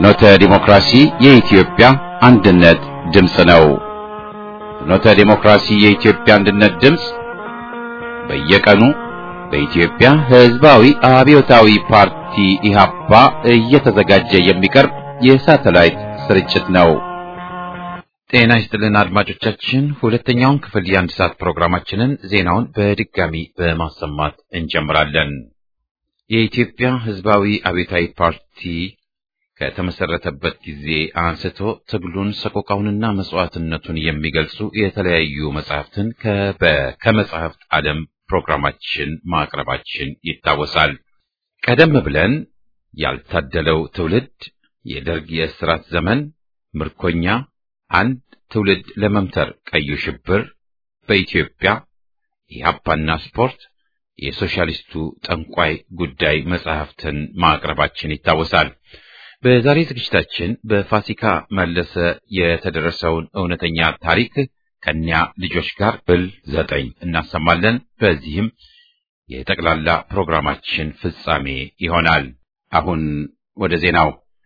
ፍኖተ ዲሞክራሲ የኢትዮጵያ አንድነት ድምፅ ነው። ፍኖተ ዲሞክራሲ የኢትዮጵያ አንድነት ድምፅ በየቀኑ በኢትዮጵያ ሕዝባዊ አብዮታዊ ፓርቲ ኢህአፓ እየተዘጋጀ የሚቀርብ የሳተላይት ስርጭት ነው። ጤና ይስጥልን አድማጮቻችን፣ ሁለተኛውን ክፍል የአንድ ሰዓት ፕሮግራማችንን ዜናውን በድጋሚ በማሰማት እንጀምራለን። የኢትዮጵያ ሕዝባዊ አብዮታዊ ፓርቲ ከተመሰረተበት ጊዜ አንስቶ ትግሉን ሰቆቃውንና መስዋዕትነቱን የሚገልጹ የተለያዩ መጽሐፍትን ከመጽሐፍት ዓለም ፕሮግራማችን ማቅረባችን ይታወሳል። ቀደም ብለን ያልታደለው ትውልድ፣ የደርግ የእስራት ዘመን፣ ምርኮኛ፣ አንድ ትውልድ ለመምተር ቀዩ ሽብር፣ በኢትዮጵያ ኢህአፓና ስፖርት፣ የሶሻሊስቱ ጠንቋይ ጉዳይ መጽሐፍትን ማቅረባችን ይታወሳል። በዛሬ ዝግጅታችን በፋሲካ መለሰ የተደረሰውን እውነተኛ ታሪክ ከኒያ ልጆች ጋር ብል ዘጠኝ እናሰማለን። በዚህም የጠቅላላ ፕሮግራማችን ፍጻሜ ይሆናል። አሁን ወደ ዜናው።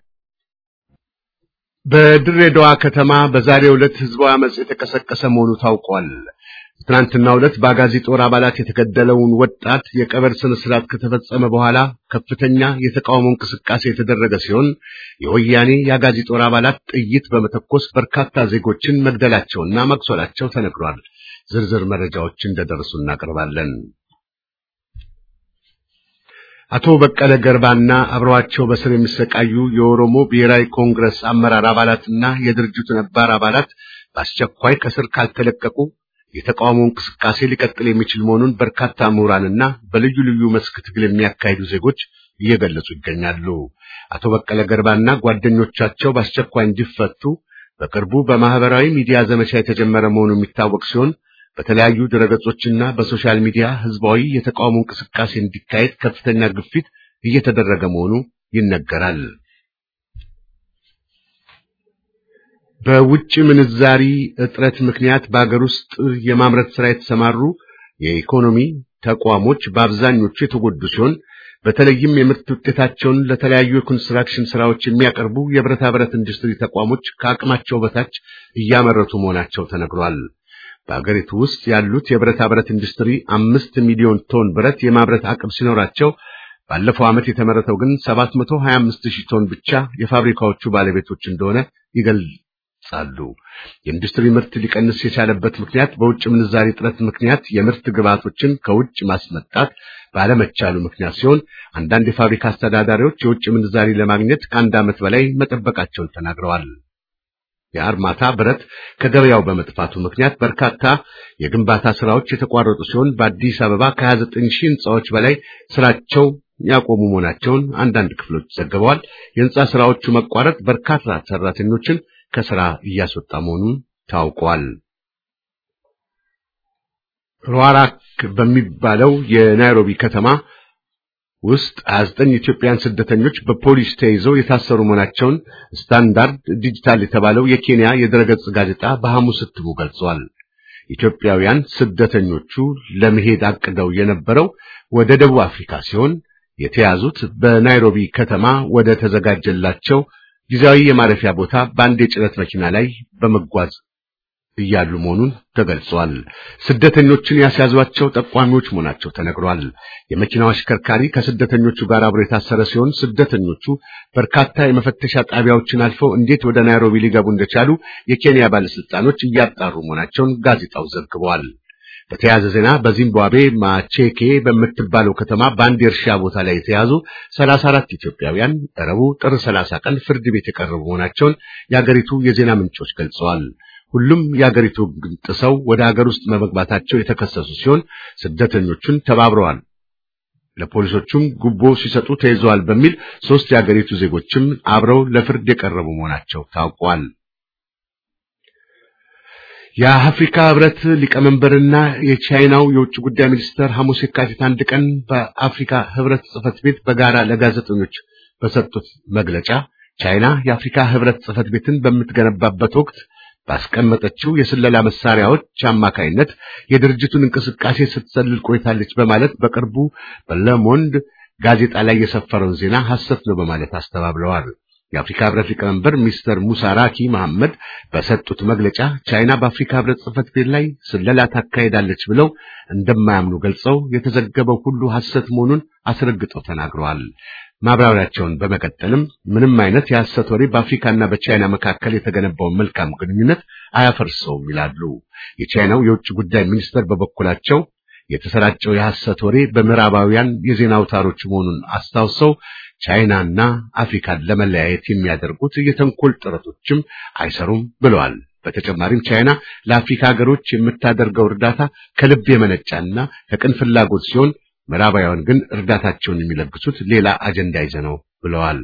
በድሬዳዋ ከተማ በዛሬው ዕለት ህዝባዊ አመጽ የተቀሰቀሰ መሆኑ ታውቋል። ትናንትናው ዕለት በአጋዚ ጦር አባላት የተገደለውን ወጣት የቀብር ስነ ስርዓት ከተፈጸመ በኋላ ከፍተኛ የተቃውሞ እንቅስቃሴ የተደረገ ሲሆን የወያኔ የአጋዚ ጦር አባላት ጥይት በመተኮስ በርካታ ዜጎችን መግደላቸውና መቁሰላቸው ተነግሯል። ዝርዝር መረጃዎች እንደደረሱ እናቀርባለን። አቶ በቀለ ገርባና አብረዋቸው በስር የሚሰቃዩ የኦሮሞ ብሔራዊ ኮንግረስ አመራር አባላትና የድርጅቱ ነባር አባላት በአስቸኳይ ከስር ካልተለቀቁ የተቃውሞ እንቅስቃሴ ሊቀጥል የሚችል መሆኑን በርካታ ምሁራንና በልዩ ልዩ መስክ ትግል የሚያካሂዱ ዜጎች እየገለጹ ይገኛሉ። አቶ በቀለ ገርባና ጓደኞቻቸው በአስቸኳይ እንዲፈቱ በቅርቡ በማህበራዊ ሚዲያ ዘመቻ የተጀመረ መሆኑ የሚታወቅ ሲሆን በተለያዩ ድረገጾችና በሶሻል ሚዲያ ህዝባዊ የተቃውሞ እንቅስቃሴ እንዲካሄድ ከፍተኛ ግፊት እየተደረገ መሆኑ ይነገራል። በውጭ ምንዛሪ እጥረት ምክንያት በአገር ውስጥ የማምረት ስራ የተሰማሩ የኢኮኖሚ ተቋሞች በአብዛኞቹ የተጎዱ ሲሆን በተለይም የምርት ውጤታቸውን ለተለያዩ የኮንስትራክሽን ስራዎች የሚያቀርቡ የብረታ ብረት ኢንዱስትሪ ተቋሞች ከአቅማቸው በታች እያመረቱ መሆናቸው ተነግሯል። በአገሪቱ ውስጥ ያሉት የብረታ ብረት ኢንዱስትሪ አምስት ሚሊዮን ቶን ብረት የማምረት አቅም ሲኖራቸው ባለፈው ዓመት የተመረተው ግን 725 ሺህ ቶን ብቻ የፋብሪካዎቹ ባለቤቶች እንደሆነ ይገልጻሉ። የኢንዱስትሪ ምርት ሊቀንስ የቻለበት ምክንያት በውጭ ምንዛሪ እጥረት ምክንያት የምርት ግብዓቶችን ከውጭ ማስመጣት ባለመቻሉ ምክንያት ሲሆን አንዳንድ የፋብሪካ አስተዳዳሪዎች የውጭ ምንዛሪ ለማግኘት ከአንድ ዓመት በላይ መጠበቃቸውን ተናግረዋል። የአርማታ ብረት ከገበያው በመጥፋቱ ምክንያት በርካታ የግንባታ ስራዎች የተቋረጡ ሲሆን በአዲስ አበባ ከ29 ሺህ ህንፃዎች በላይ ስራቸው ያቆሙ መሆናቸውን አንዳንድ ክፍሎች ዘግበዋል። የህንፃ ስራዎቹ መቋረጥ በርካታ ሰራተኞችን ከስራ እያስወጣ መሆኑን ታውቋል። ሩዋራክ በሚባለው የናይሮቢ ከተማ ውስጥ 29 ኢትዮጵያውያን ስደተኞች በፖሊስ ተይዘው የታሰሩ መሆናቸውን ስታንዳርድ ዲጂታል የተባለው የኬንያ የድረገጽ ጋዜጣ በሐሙስ እትሙ ገልጿል። ኢትዮጵያውያን ስደተኞቹ ለመሄድ አቅደው የነበረው ወደ ደቡብ አፍሪካ ሲሆን የተያዙት በናይሮቢ ከተማ ወደ ተዘጋጀላቸው ጊዜያዊ የማረፊያ ቦታ በአንድ የጭነት መኪና ላይ በመጓዝ እያሉ መሆኑን ተገልጿል። ስደተኞችን ያስያዟቸው ጠቋሚዎች መሆናቸው ተነግሯል። የመኪናው አሽከርካሪ ከስደተኞቹ ጋር አብሮ የታሰረ ሲሆን ስደተኞቹ በርካታ የመፈተሻ ጣቢያዎችን አልፈው እንዴት ወደ ናይሮቢ ሊገቡ እንደቻሉ የኬንያ ባለስልጣኖች እያጣሩ መሆናቸውን ጋዜጣው ዘግቧል። በተያያዘ ዜና በዚምባብዌ ማቼኬ በምትባለው ከተማ በአንድ የእርሻ ቦታ ላይ የተያዙ 34 ኢትዮጵያውያን ረቡዕ ጥር 30 ቀን ፍርድ ቤት የቀረቡ መሆናቸውን የአገሪቱ የዜና ምንጮች ገልጸዋል። ሁሉም የአገሪቱ ሕግ ጥሰው ወደ ሀገር ውስጥ በመግባታቸው የተከሰሱ ሲሆን ስደተኞቹን ተባብረዋል፣ ለፖሊሶቹም ጉቦ ሲሰጡ ተይዘዋል በሚል ሶስት የአገሪቱ ዜጎችም አብረው ለፍርድ የቀረቡ መሆናቸው ታውቋል። የአፍሪካ ህብረት ሊቀመንበርና የቻይናው የውጭ ጉዳይ ሚኒስትር ሐሙስ የካቲት አንድ ቀን በአፍሪካ ህብረት ጽህፈት ቤት በጋራ ለጋዜጠኞች በሰጡት መግለጫ ቻይና የአፍሪካ ህብረት ጽህፈት ቤትን በምትገነባበት ወቅት ባስቀመጠችው የስለላ መሳሪያዎች አማካይነት የድርጅቱን እንቅስቃሴ ስትሰልል ቆይታለች በማለት በቅርቡ በለሞንድ ጋዜጣ ላይ የሰፈረውን ዜና ሐሰት ነው በማለት አስተባብለዋል። የአፍሪካ ህብረት ሊቀመንበር ሚስተር ሙሳ ራኪ መሐመድ በሰጡት መግለጫ ቻይና በአፍሪካ ህብረት ጽህፈት ቤት ላይ ስለላ ታካሄዳለች ብለው እንደማያምኑ ገልጸው የተዘገበው ሁሉ ሐሰት መሆኑን አስረግጠው ተናግረዋል። ማብራሪያቸውን በመቀጠልም ምንም አይነት የሐሰት ወሬ በአፍሪካና በቻይና መካከል የተገነባውን መልካም ግንኙነት አያፈርሰውም ይላሉ። የቻይናው የውጭ ጉዳይ ሚኒስተር በበኩላቸው የተሰራጨው የሐሰት ወሬ በምዕራባውያን የዜና አውታሮች መሆኑን አስታውሰው ቻይናና አፍሪካን ለመለያየት የሚያደርጉት የተንኮል ጥረቶችም አይሰሩም ብለዋል። በተጨማሪም ቻይና ለአፍሪካ ሀገሮች የምታደርገው እርዳታ ከልብ የመነጫና ከቅን ፍላጎት ሲሆን ምዕራባውያን ግን እርዳታቸውን የሚለግሱት ሌላ አጀንዳ ይዘው ነው ብለዋል።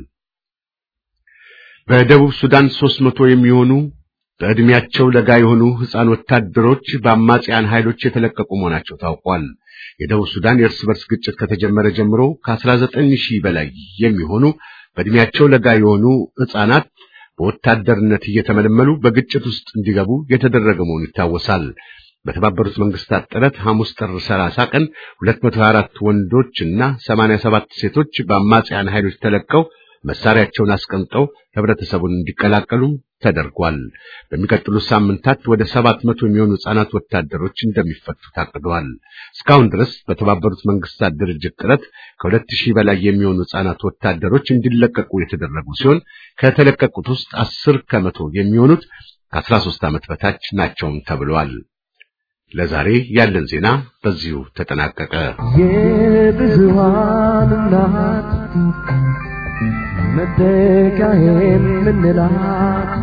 በደቡብ ሱዳን ሦስት መቶ የሚሆኑ በዕድሜያቸው ለጋ የሆኑ ሕፃን ወታደሮች በአማጽያን ኃይሎች የተለቀቁ መሆናቸው ታውቋል። የደቡብ ሱዳን የእርስ በርስ ግጭት ከተጀመረ ጀምሮ ከ19 ሺህ በላይ የሚሆኑ በዕድሜያቸው ለጋ የሆኑ ሕፃናት በወታደርነት እየተመለመሉ በግጭት ውስጥ እንዲገቡ የተደረገ መሆኑ ይታወሳል። በተባበሩት መንግስታት ጥረት ሐሙስ ጥር 30 ቀን 224 ወንዶች እና 87 ሴቶች በአማጽያን ኃይሎች ተለቀው መሳሪያቸውን አስቀምጠው ህብረተሰቡን እንዲቀላቀሉ ተደርጓል። በሚቀጥሉት ሳምንታት ወደ 700 የሚሆኑ ሕፃናት ወታደሮች እንደሚፈቱ ታቅደዋል። እስካሁን ድረስ በተባበሩት መንግስታት ድርጅት ጥረት ከ2000 በላይ የሚሆኑ ሕፃናት ወታደሮች እንዲለቀቁ የተደረጉ ሲሆን ከተለቀቁት ውስጥ 10 ከመቶ የሚሆኑት ከ13 ዓመት በታች ናቸውም ተብሏል። ለዛሬ ያለን ዜና በዚሁ ተጠናቀቀ። የብዙሃን እናት መጠጊያ የምንላት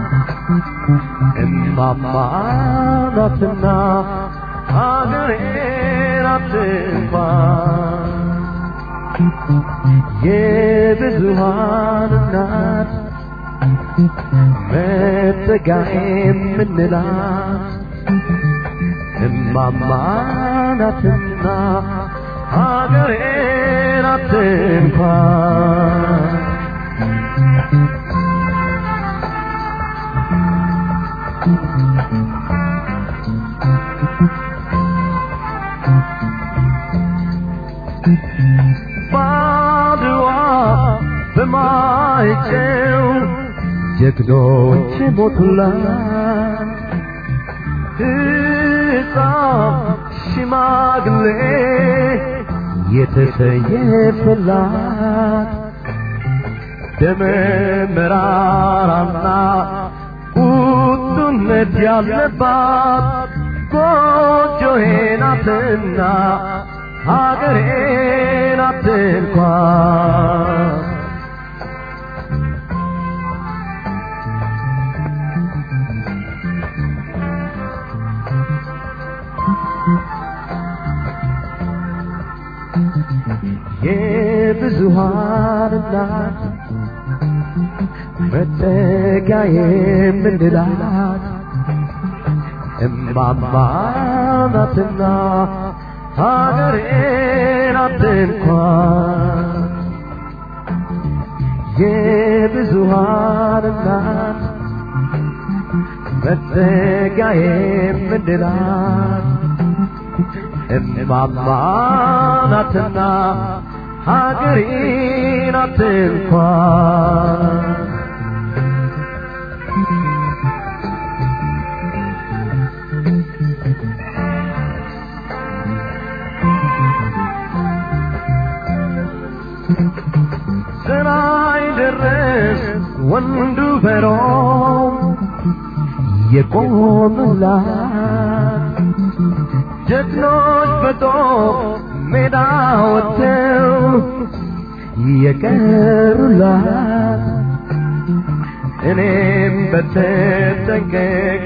እማማ ናትና ሀገሬ ናት እንኳን የብዙሃን እናት መጠጊያ የምንላት እማማ ናትና ሀገሬ ናት እንኳን ባድዋ በማይጨው ጀግኖች ሞቱላት ሕፃን ሽማግሌ የተሰየፈላት ደመ መራራና ቁጡነት ያለባት ጎጆዬ ናትና ሀገሬ ናት እንኳን የብዙሃን እናት መጠጊያ የምንላት እማማ ናትና ሀገሬ ናት እንኳን የብዙሃን እናት መጠጊያ የምንላት እማማ ናትና ሀገሬ ናት እንኳን ስራይ ድረስ ወንዱ በሮም የቆሙላት ጀግኖች በጦር ሜዳ ወጥተው የቀሩላት እኔም በተጠንቀቅ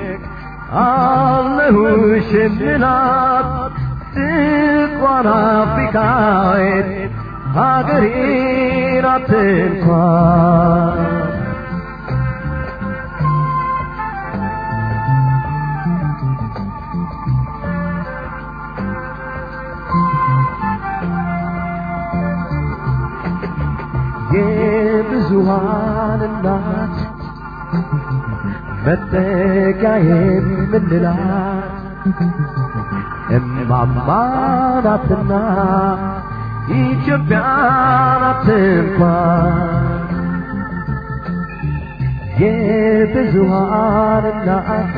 አለሁሽ የምላት ጥቋር አፍሪካዊት ሀገሬ ናት እንኳን የብዙሃን እናት መጠጊያ የምንላት እማማ ናትና ኢትዮጵያ ናት እንኳን የብዙሃን እናት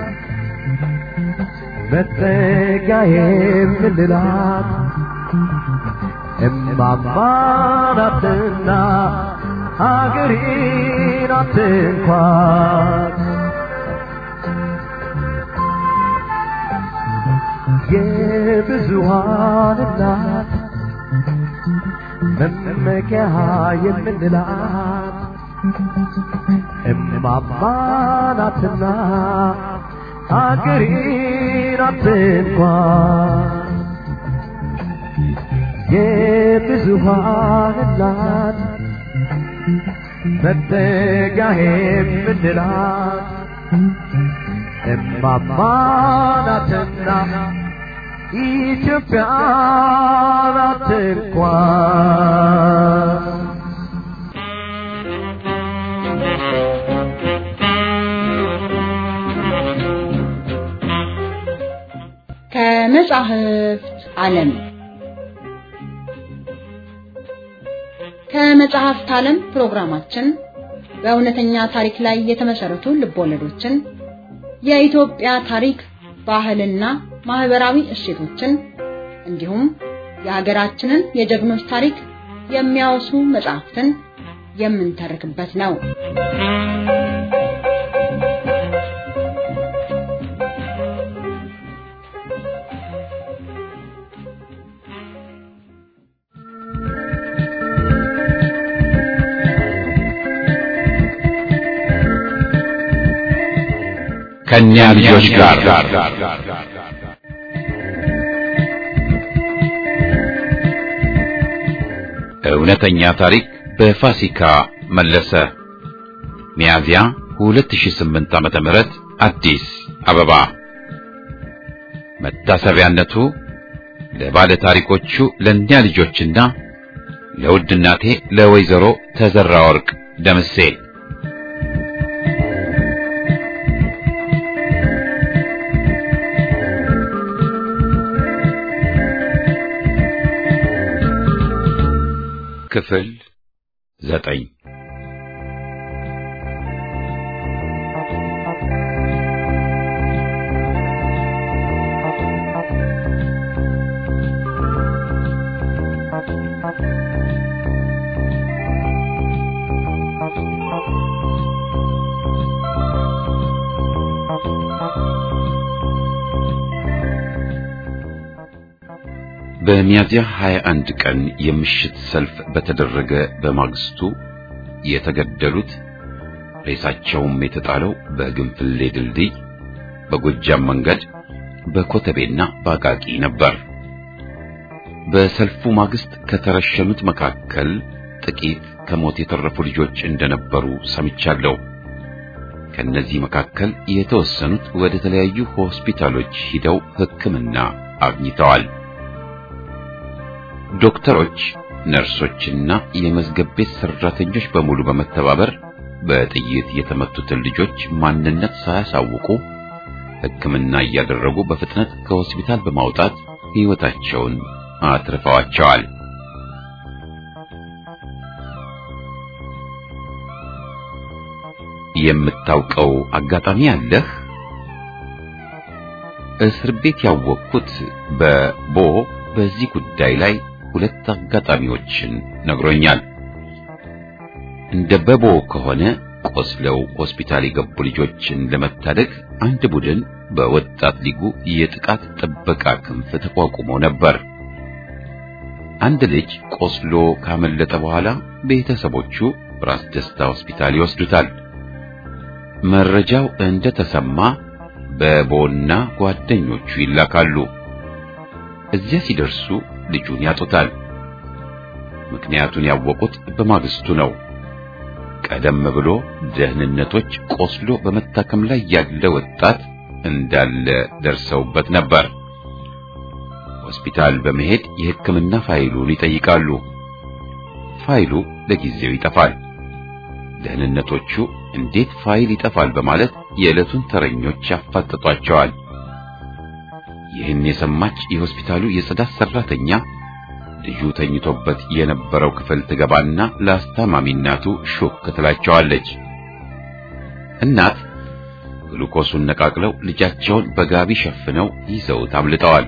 መጠጊያ የምንላት እማማ ናትና ሀገሬ ናት እንኳን የብዙሃን እናት መመኪያ የምንላት እማማ ናትና ሀገሬ ናት እንኳን የብዙሃን እናት መጠጊያ የምንላት እማማ ናትና ኢትዮጵያ ናት እንኳን ከመጻሕፍት ዓለም ከመጽሐፍት ዓለም ፕሮግራማችን በእውነተኛ ታሪክ ላይ የተመሰረቱ ልቦለዶችን፣ የኢትዮጵያ ታሪክ፣ ባህልና ማህበራዊ እሴቶችን እንዲሁም የሀገራችንን የጀግኖች ታሪክ የሚያወሱ መጽሐፍትን የምንተርክበት ነው። ከእኛ ልጆች ጋር እውነተኛ ታሪክ በፋሲካ መለሰ። ሚያዚያ 2008 ዓመተ ምህረት አዲስ አበባ። መታሰቢያነቱ ለባለ ታሪኮቹ ለእኛ ልጆችና ለውድ እናቴ ለወይዘሮ ተዘራ ወርቅ ደምሴ ክፍል ዘጠኝ በሚያዚያ 21 ቀን የምሽት ሰልፍ በተደረገ በማግስቱ የተገደሉት ሬሳቸውም የተጣለው በግንፍሌ ድልድይ፣ በጎጃም መንገድ፣ በኮተቤና በአቃቂ ነበር። በሰልፉ ማግስት ከተረሸኑት መካከል ጥቂት ከሞት የተረፉ ልጆች እንደነበሩ ሰምቻለሁ። ከነዚህ መካከል የተወሰኑት ወደ ተለያዩ ሆስፒታሎች ሂደው ሕክምና አግኝተዋል። ዶክተሮች፣ ነርሶችና የመዝገብ ቤት ሰራተኞች በሙሉ በመተባበር በጥይት የተመቱትን ልጆች ማንነት ሳያሳውቁ ሕክምና እያደረጉ በፍጥነት ከሆስፒታል በማውጣት ሕይወታቸውን አትርፈዋቸዋል። የምታውቀው አጋጣሚ አለህ? እስር ቤት ያወቅኩት በቦ በዚህ ጉዳይ ላይ ሁለት አጋጣሚዎችን ነግሮኛል። እንደ በቦ ከሆነ ቆስለው ሆስፒታል የገቡ ልጆችን ለመታደግ አንድ ቡድን በወጣት ሊጉ የጥቃት ጥበቃ ክንፍ ተቋቁሞ ነበር። አንድ ልጅ ቆስሎ ካመለጠ በኋላ ቤተሰቦቹ ራስ ደስታ ሆስፒታል ይወስዱታል። መረጃው እንደተሰማ በቦና ጓደኞቹ ይላካሉ። እዚያ ሲደርሱ ልጁን ያጡታል። ምክንያቱን ያወቁት በማግስቱ ነው። ቀደም ብሎ ደህንነቶች ቆስሎ በመታከም ላይ ያለ ወጣት እንዳለ ደርሰውበት ነበር። ሆስፒታል በመሄድ የሕክምና ፋይሉን ይጠይቃሉ። ፋይሉ ለጊዜው ይጠፋል። ደህንነቶቹ እንዴት ፋይል ይጠፋል በማለት የዕለቱን ተረኞች ያፋጥጧቸዋል። ይህን የሰማች የሆስፒታሉ የጽዳት ሰራተኛ ልጁ ተኝቶበት የነበረው ክፍል ትገባና ለአስታማሚ እናቱ ሹክ ትላቸዋለች። እናት ግሉኮሱን ነቃቅለው ልጃቸውን በጋቢ ሸፍነው ይዘውት አምልጠዋል።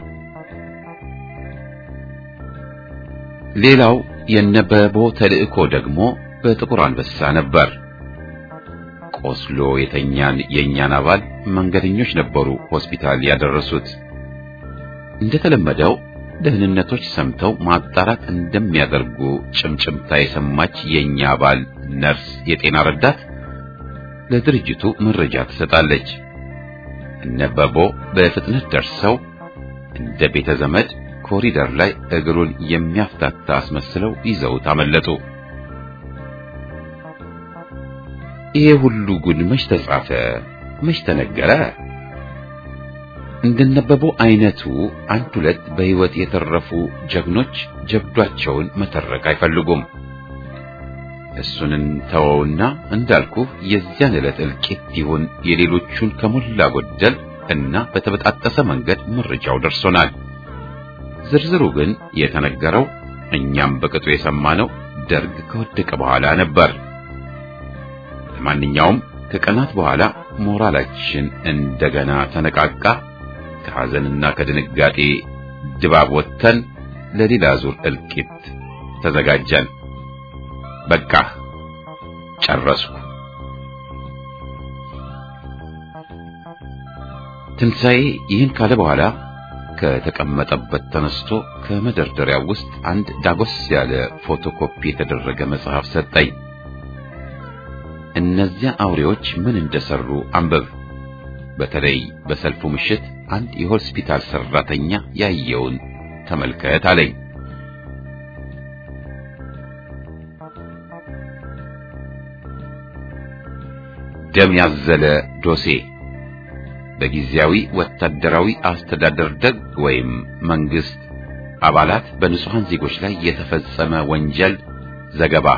ሌላው የነበቦ ተልእኮ ደግሞ በጥቁር አንበሳ ነበር። ቆስሎ የተኛን የእኛን አባል መንገደኞች ነበሩ ሆስፒታል ያደረሱት። እንደተለመደው ደህንነቶች ሰምተው ማጣራት እንደሚያደርጉ ጭምጭምታ የሰማች የኛ አባል ነርስ የጤና ረዳት ለድርጅቱ መረጃ ትሰጣለች። እነበቦ በፍጥነት ደርሰው እንደ ቤተ ዘመድ ኮሪደር ላይ እግሩን የሚያፍታታ አስመስለው ይዘውት አመለጡ። ይሄ ሁሉ ጉድ መች ተጻፈ? መች ተነገረ? እንደነበበው አይነቱ አንድ ሁለት በሕይወት የተረፉ ጀግኖች ጀብዷቸውን መተረክ አይፈልጉም። እሱንን ተወውና እንዳልኩ የዚያን ዕለት እልቂት ይሁን የሌሎቹን ከሞላ ጎደል እና በተበጣጠሰ መንገድ መረጃው ደርሶናል። ዝርዝሩ ግን የተነገረው እኛም በቅጡ የሰማነው ደርግ ከወደቀ በኋላ ነበር። ለማንኛውም ከቀናት በኋላ ሞራላችን እንደገና ተነቃቃ። ከሐዘንና ከድንጋጤ ድባብ ወጥተን ለሌላ ዙር እልቂት ተዘጋጀን። በቃ ጨረስኩ። ትንሣኤ ይህን ካለ በኋላ ከተቀመጠበት ተነስቶ ከመደርደሪያው ውስጥ አንድ ዳጎስ ያለ ፎቶኮፒ የተደረገ መጽሐፍ ሰጠኝ። እነዚያ አውሬዎች ምን እንደሰሩ አንብብ። በተለይ በሰልፉ ምሽት አንድ የሆስፒታል ሰራተኛ ያየውን ተመልከት አለኝ። ደም ያዘለ ዶሴ በጊዜያዊ ወታደራዊ አስተዳደር ደግ ወይም መንግስት አባላት በንጹሐን ዜጎች ላይ የተፈጸመ ወንጀል ዘገባ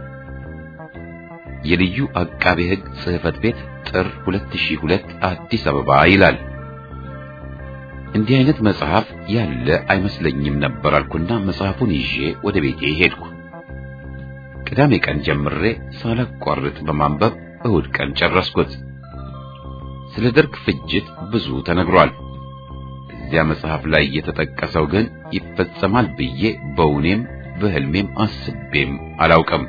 የልዩ አቃቤ ሕግ ጽሕፈት ቤት ጥር 2002 አዲስ አበባ ይላል። እንዲህ አይነት መጽሐፍ ያለ አይመስለኝም ነበር አልኩና መጽሐፉን ይዤ ወደ ቤቴ ሄድኩ። ቅዳሜ ቀን ጀምሬ ሳላቋርጥ በማንበብ እሁድ ቀን ጨረስኩት። ስለ ደርግ ፍጅት ብዙ ተነግሯል። እዚያ መጽሐፍ ላይ የተጠቀሰው ግን ይፈጸማል ብዬ በውኔም በህልሜም አስቤም አላውቅም።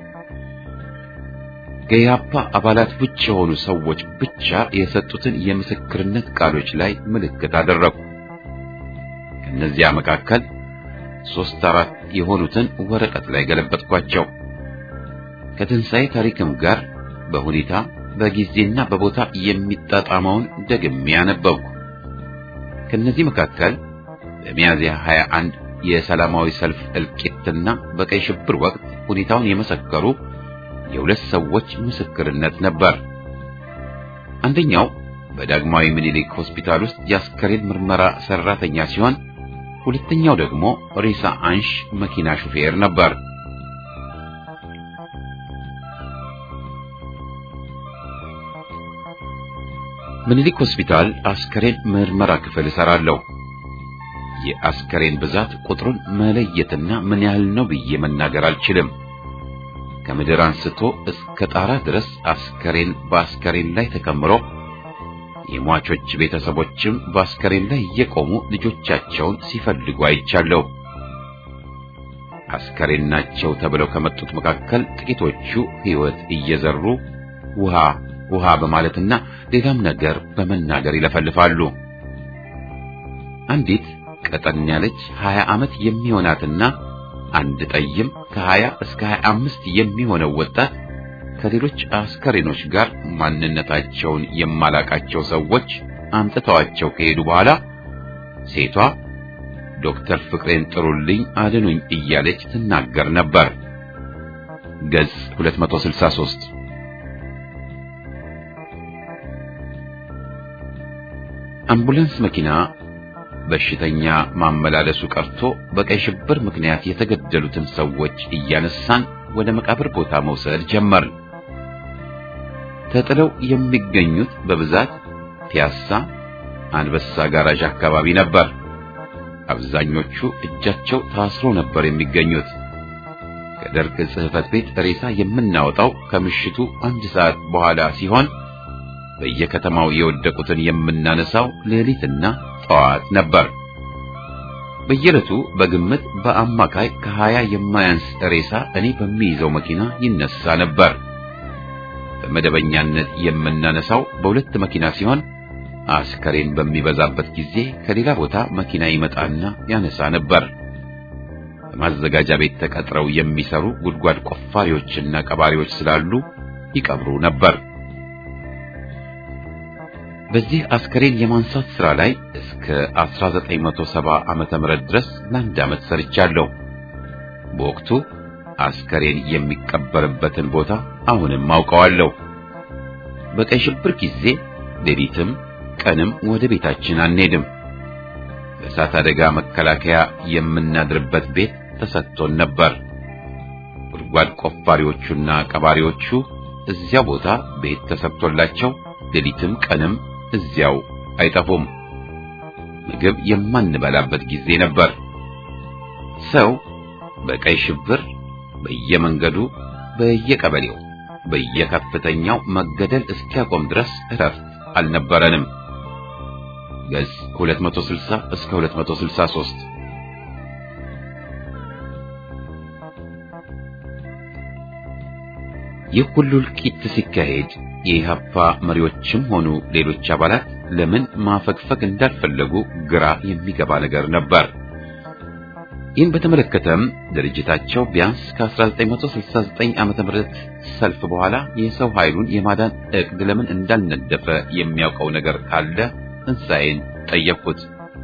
ከኢህአፓ አባላት ውጭ የሆኑ ሰዎች ብቻ የሰጡትን የምስክርነት ቃሎች ላይ ምልክት አደረጉ። ከእነዚያ መካከል ሦስት አራት የሆኑትን ወረቀት ላይ ገለበጥኳቸው። ከትንሣኤ ታሪክም ጋር በሁኔታ በጊዜና በቦታ የሚጣጣመውን ደግሜ ያነበብኩ። ከነዚህ መካከል በሚያዝያ 21 የሰላማዊ ሰልፍ እልቂትና በቀይ ሽብር ወቅት ሁኔታውን የመሰከሩ የሁለት ሰዎች ምስክርነት ነበር። አንደኛው በዳግማዊ ምኒልክ ሆስፒታል ውስጥ የአስከሬን ምርመራ ሰራተኛ ሲሆን፣ ሁለተኛው ደግሞ ሬሳ አንሽ መኪና ሹፌር ነበር። ምኒልክ ሆስፒታል አስከሬን ምርመራ ክፍል እሰራለሁ። የአስከሬን ብዛት ቁጥሩን መለየትና ምን ያህል ነው ብዬ መናገር አልችልም። ከምድር አንስቶ እስከ ጣራ ድረስ አስከሬን በአስከሬን ላይ ተከምሮ የሟቾች ቤተሰቦችም በአስከሬን ላይ እየቆሙ ልጆቻቸውን ሲፈልጉ አይቻለሁ። አስከሬን ናቸው ተብለው ከመጡት መካከል ጥቂቶቹ ሕይወት እየዘሩ ውሃ ውሃ በማለትና ሌላም ነገር በመናገር ይለፈልፋሉ። አንዲት ቀጠን ያለች 20 ዓመት የሚሆናትና አንድ ጠይም ከ20 እስከ 25 የሚሆነው ወጣት ከሌሎች አስከሬኖች ጋር ማንነታቸውን የማላቃቸው ሰዎች አምጥተዋቸው ከሄዱ በኋላ ሴቷ ዶክተር ፍቅሬን ጥሩልኝ አድኑኝ እያለች ትናገር ነበር። ገጽ 263 አምቡላንስ መኪና በሽተኛ ማመላለሱ ቀርቶ በቀይ ሽብር ምክንያት የተገደሉትን ሰዎች እያነሳን ወደ መቃብር ቦታ መውሰድ ጀመርን። ተጥለው የሚገኙት በብዛት ፒያሳ፣ አንበሳ ጋራዥ አካባቢ ነበር። አብዛኞቹ እጃቸው ታስሮ ነበር የሚገኙት። ከደርግ ጽሕፈት ቤት ሬሳ የምናወጣው ከምሽቱ አንድ ሰዓት በኋላ ሲሆን በየከተማው የወደቁትን የምናነሳው ሌሊትና ጠዋት ነበር። በየዕለቱ በግምት በአማካይ ከሀያ የማያንስ ሬሳ እኔ በሚይዘው መኪና ይነሳ ነበር። በመደበኛነት የምናነሳው በሁለት መኪና ሲሆን አስከሬን በሚበዛበት ጊዜ ከሌላ ቦታ መኪና ይመጣና ያነሳ ነበር። በማዘጋጃ ቤት ተቀጥረው የሚሰሩ ጉድጓድ ቆፋሪዎችና ቀባሪዎች ስላሉ ይቀብሩ ነበር። በዚህ አስከሬን የማንሳት ሥራ ላይ እስከ 1970 ዓመተ ምህረት ድረስ ለአንድ ዓመት ሰርቻለሁ። በወቅቱ አስከሬን የሚቀበርበትን ቦታ አሁንም አውቀዋለሁ። በቀይ ሽብር ጊዜ ሌሊትም ቀንም ወደ ቤታችን አንሄድም። በእሳት አደጋ መከላከያ የምናድርበት ቤት ተሰጥቶን ነበር። ጉድጓድ ቆፋሪዎቹና ቀባሪዎቹ እዚያ ቦታ ቤት ተሰጥቶላቸው ሌሊትም ቀንም እዚያው አይጠፉም። ምግብ የማንበላበት ጊዜ ነበር። ሰው በቀይ ሽብር በየመንገዱ በየቀበሌው በየከፍተኛው መገደል እስኪያቆም ድረስ እረፍት አልነበረንም። ገጽ 260 እስከ 263 ይህ ሁሉ እልቂት ሲካሄድ የኢህአፓ መሪዎችም ሆኑ ሌሎች አባላት ለምን ማፈግፈግ እንዳልፈለጉ ግራ የሚገባ ነገር ነበር። ይህን በተመለከተም ድርጅታቸው ቢያንስ ከ1969 ዓመተ ምህረት ሰልፍ በኋላ የሰው ኃይሉን የማዳን እቅድ ለምን እንዳልነደፈ የሚያውቀው ነገር ካለ ትንሣኤን ጠየቅኩት።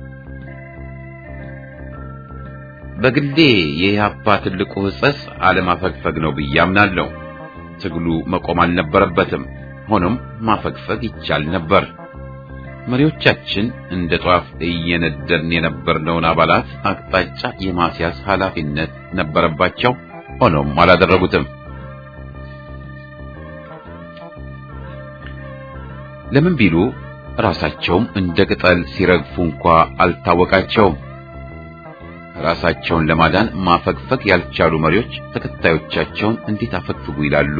በግሌ የኢህአፓ ትልቁ ሕጸጽ አለማፈግፈግ ነው ብዬ አምናለሁ። ትግሉ መቆም አልነበረበትም። ሆኖም ማፈግፈግ ይቻል ነበር። መሪዎቻችን እንደ ጧፍ እየነደርን የነበርነውን አባላት አቅጣጫ የማስያዝ ኃላፊነት ነበረባቸው። ሆኖም አላደረጉትም። ለምን ቢሉ ራሳቸውም እንደ ቅጠል ሲረግፉ እንኳ አልታወቃቸውም። ራሳቸውን ለማዳን ማፈግፈግ ያልቻሉ መሪዎች ተከታዮቻቸውን እንዴት አፈግፍጉ ይላሉ?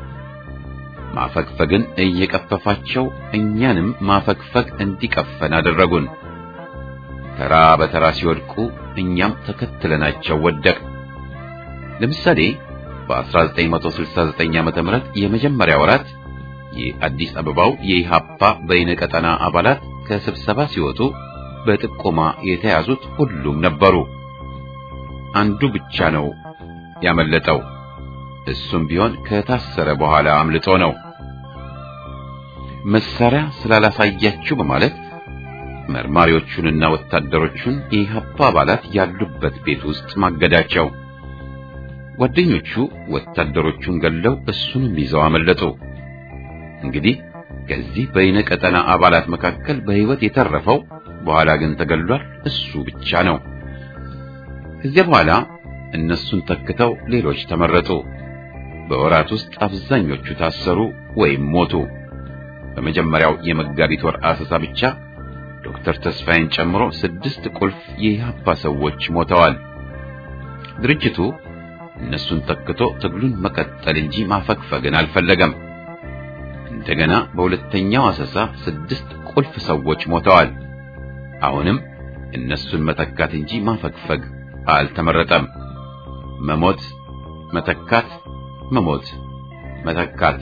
ማፈግፈግን እየቀፈፋቸው እኛንም ማፈግፈግ እንዲቀፈን አደረጉን። ተራ በተራ ሲወድቁ እኛም ተከትለናቸው ወደቅ። ለምሳሌ በ1969 ዓመተ ምህረት የመጀመሪያ ወራት የአዲስ አበባው የኢሃፓ በይነ ቀጠና አባላት ከስብሰባ ሲወጡ በጥቆማ የተያዙት ሁሉም ነበሩ። አንዱ ብቻ ነው ያመለጠው። እሱም ቢሆን ከታሰረ በኋላ አምልጦ ነው። መሳሪያ ስላላሳያችሁ በማለት መርማሪዎቹንና ወታደሮቹን የኢህአፓ አባላት ያሉበት ቤት ውስጥ ማገዳቸው። ጓደኞቹ ወታደሮቹን ገለው እሱንም ይዘው አመለጡ። እንግዲህ ከዚህ በይነ ቀጠና አባላት መካከል በሕይወት የተረፈው በኋላ ግን ተገሏል እሱ ብቻ ነው። ከዚያ በኋላ እነሱን ተክተው ሌሎች ተመረጡ። በወራት ውስጥ አብዛኞቹ ታሰሩ ወይም ሞቱ። በመጀመሪያው የመጋቢት ወር አሰሳ ብቻ ዶክተር ተስፋዬን ጨምሮ ስድስት ቁልፍ የኢህአፓ ሰዎች ሞተዋል። ድርጅቱ እነሱን ተክቶ ትግሉን መቀጠል እንጂ ማፈግፈግን አልፈለገም። እንደገና በሁለተኛው አሰሳ ስድስት ቁልፍ ሰዎች ሞተዋል። አሁንም እነሱን መተካት እንጂ ማፈግፈግ አልተመረጠም። መሞት፣ መተካት፣ መሞት፣ መተካት።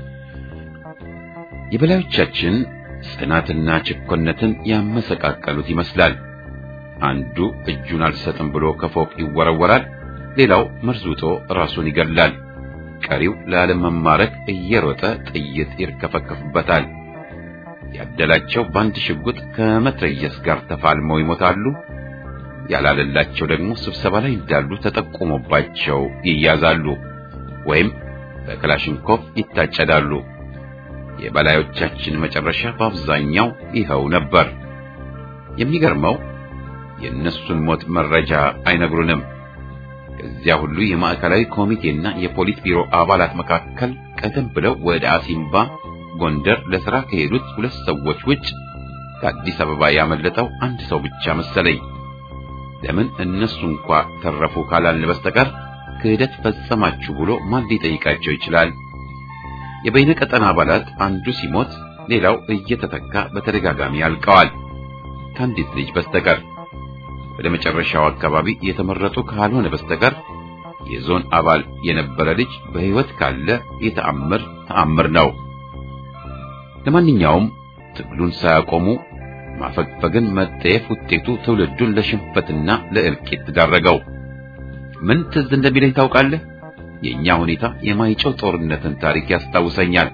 የበላዮቻችን ጽናትና ችኮነትን ያመሰቃቀሉት ይመስላል። አንዱ እጁን አልሰጥም ብሎ ከፎቅ ይወረወራል፣ ሌላው መርዙጦ ራሱን ይገላል። ቀሪው ላለመማረክ እየሮጠ ጥይት ይርከፈከፍበታል። ያደላቸው በአንድ ሽጉጥ ከመትረየስ ጋር ተፋልመው ይሞታሉ። ያላለላቸው ደግሞ ስብሰባ ላይ እንዳሉ ተጠቁሞባቸው ይያዛሉ ወይም በክላሽንኮቭ ይታጨዳሉ። የበላዮቻችን መጨረሻ በአብዛኛው ይኸው ነበር። የሚገርመው የእነሱን ሞት መረጃ አይነግሩንም። ከዚያ ሁሉ የማዕከላዊ ኮሚቴና የፖሊት ቢሮ አባላት መካከል ቀደም ብለው ወደ አሲምባ ጎንደር ለሥራ ከሄዱት ሁለት ሰዎች ውጭ ከአዲስ አበባ ያመለጠው አንድ ሰው ብቻ መሰለኝ። ለምን እነሱ እንኳ ተረፉ ካላልን በስተቀር ክህደት ፈጸማችሁ ብሎ ማን ሊጠይቃቸው ይችላል? የበይነ ቀጠና አባላት አንዱ ሲሞት ሌላው እየተተካ በተደጋጋሚ ያልቀዋል ከአንዲት ልጅ በስተቀር። ወደ መጨረሻው አካባቢ የተመረጡ ካልሆነ በስተቀር የዞን አባል የነበረ ልጅ በሕይወት ካለ የተአምር ተአምር ነው። ለማንኛውም ትግሉን ሳያቆሙ ማፈግፈግን መጠየፍ ውጤቱ ትውልዱን ለሽንፈትና ለእልቂት ዳረገው። ምን ትዝ እንደሚለኝ ታውቃለህ? የኛ ሁኔታ የማይጨው ጦርነትን ታሪክ ያስታውሰኛል።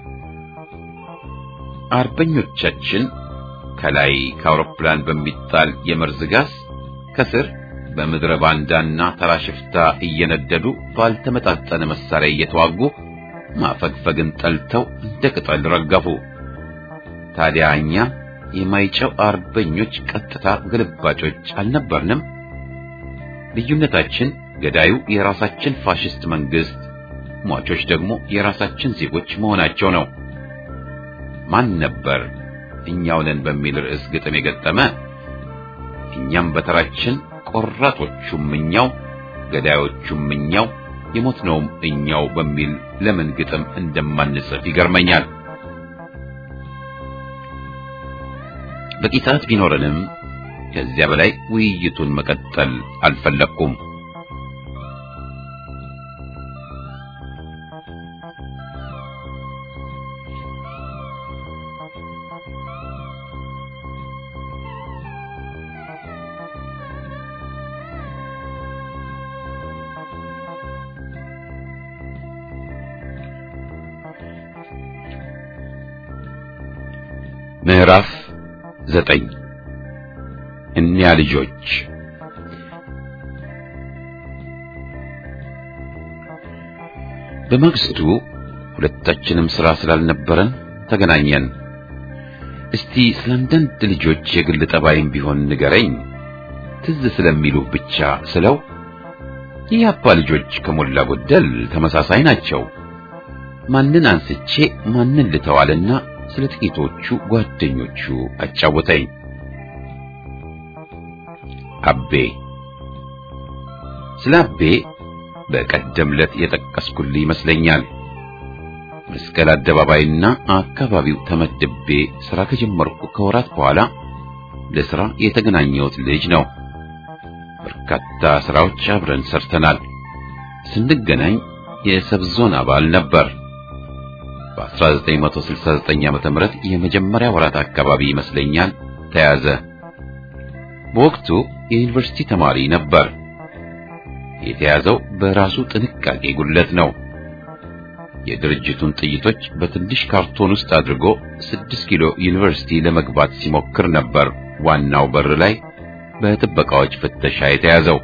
አርበኞቻችን ከላይ ከአውሮፕላን በሚጣል የመርዝ ጋዝ ከስር በምድረ ባንዳና ተራ ሽፍታ እየነደዱ ባልተመጣጠነ መሳሪያ እየተዋጉ ማፈግፈግን ጠልተው እንደ ቅጠል ረገፉ። ታዲያ እኛ የማይጨው አርበኞች ቀጥታ ግልባጮች አልነበርንም? ልዩነታችን ገዳዩ የራሳችን ፋሽስት መንግስት፣ ሟቾች ደግሞ የራሳችን ዜጎች መሆናቸው ነው። ማን ነበር እኛው ነን በሚል ርዕስ ግጥም የገጠመ? እኛም በተራችን ቆራጦቹም እኛው፣ ገዳዮቹም እኛው፣ የሞትነውም እኛው በሚል ለምን ግጥም እንደማንጽፍ ይገርመኛል። በቂ ሰዓት ቢኖረንም ከዚያ በላይ ውይይቱን መቀጠል አልፈለኩም። ምዕራፍ ዘጠኝ እኒያ ልጆች በማግስቱ ሁለታችንም ሥራ ስላልነበረን ተገናኘን። እስቲ ስለ አንዳንድ ልጆች የግል ጠባይም ቢሆን ንገረኝ ትዝ ስለሚሉ ብቻ ስለው የአባ ልጆች ከሞላ ጎደል ተመሳሳይ ናቸው። ማንን አንስቼ ማንን ልተዋልና ስለ ጥቂቶቹ ጓደኞቹ አጫወተኝ። አቤ ስለ አቤ በቀደም ዕለት የጠቀስኩልህ ይመስለኛል። መስቀል አደባባይና አካባቢው ተመድቤ ሥራ ከጀመርኩ ከወራት በኋላ ለሥራ የተገናኘሁት ልጅ ነው። በርካታ ሥራዎች አብረን ሰርተናል። ስንገናኝ የሰብዞን አባል ነበር። በ1969 ዓመተ ምህረት የመጀመሪያ ወራት አካባቢ ይመስለኛል ተያዘ። በወቅቱ የዩኒቨርሲቲ ተማሪ ነበር። የተያዘው በራሱ ጥንቃቄ ጉድለት ነው። የድርጅቱን ጥይቶች በትንሽ ካርቶን ውስጥ አድርጎ ስድስት ኪሎ ዩኒቨርሲቲ ለመግባት ሲሞክር ነበር ዋናው በር ላይ በጥበቃዎች ፍተሻ የተያዘው።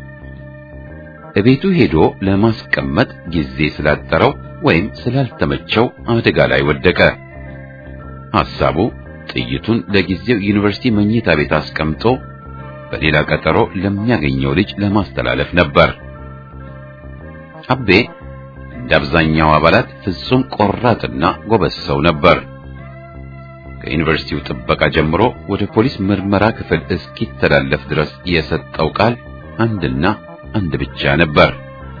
እቤቱ ሄዶ ለማስቀመጥ ጊዜ ስላጠረው ወይም ስላልተመቸው አደጋ ላይ ወደቀ። ሐሳቡ ጥይቱን ለጊዜው ዩኒቨርሲቲ መኝታ ቤት አስቀምጦ በሌላ ቀጠሮ ለሚያገኘው ልጅ ለማስተላለፍ ነበር። አቤ እንደ አብዛኛው አባላት ፍጹም ቆራጥና ጎበዝ ሰው ነበር። ከዩኒቨርሲቲው ጥበቃ ጀምሮ ወደ ፖሊስ ምርመራ ክፍል እስኪተላለፍ ድረስ የሰጠው ቃል አንድና አንድ ብቻ ነበር።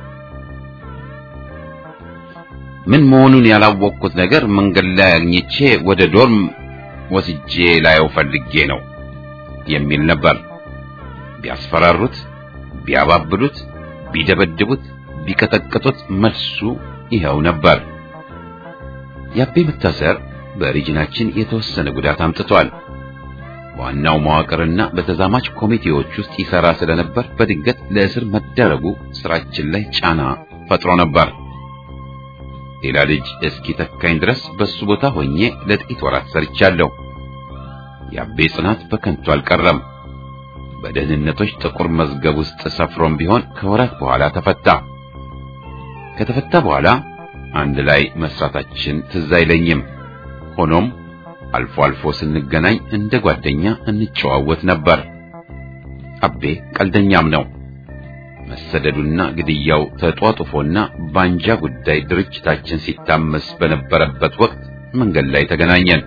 ምን መሆኑን ያላወቅኩት ነገር መንገድ ላይ አግኝቼ ወደ ዶርም ወስጄ ላየው ፈልጌ ነው የሚል ነበር። ቢያስፈራሩት፣ ቢያባብሉት፣ ቢደበድቡት፣ ቢቀጠቅጡት መልሱ ይኸው ነበር። የአቤ መታሰር በሪጅናችን የተወሰነ ጉዳት አምጥቷል። ዋናው መዋቅርና በተዛማች ኮሚቴዎች ውስጥ ይሰራ ስለነበር በድንገት ለእስር መደረጉ ስራችን ላይ ጫና ፈጥሮ ነበር። ሌላ ልጅ እስኪ ተካኝ ድረስ በሱ ቦታ ሆኜ ለጥቂት ወራት ሰርቻለሁ። የአቤ ጽናት በከንቱ አልቀረም። በደህንነቶች ጥቁር መዝገብ ውስጥ ሰፍሮም ቢሆን ከወራት በኋላ ተፈታ። ከተፈታ በኋላ አንድ ላይ መስራታችን ትዝ አይለኝም። ሆኖም አልፎ አልፎ ስንገናኝ እንደ ጓደኛ እንጨዋወት ነበር። አቤ ቀልደኛም ነው። መሰደዱና ግድያው ተጧጡፎና ባንጃ ጉዳይ ድርጅታችን ሲታመስ በነበረበት ወቅት መንገድ ላይ ተገናኘን።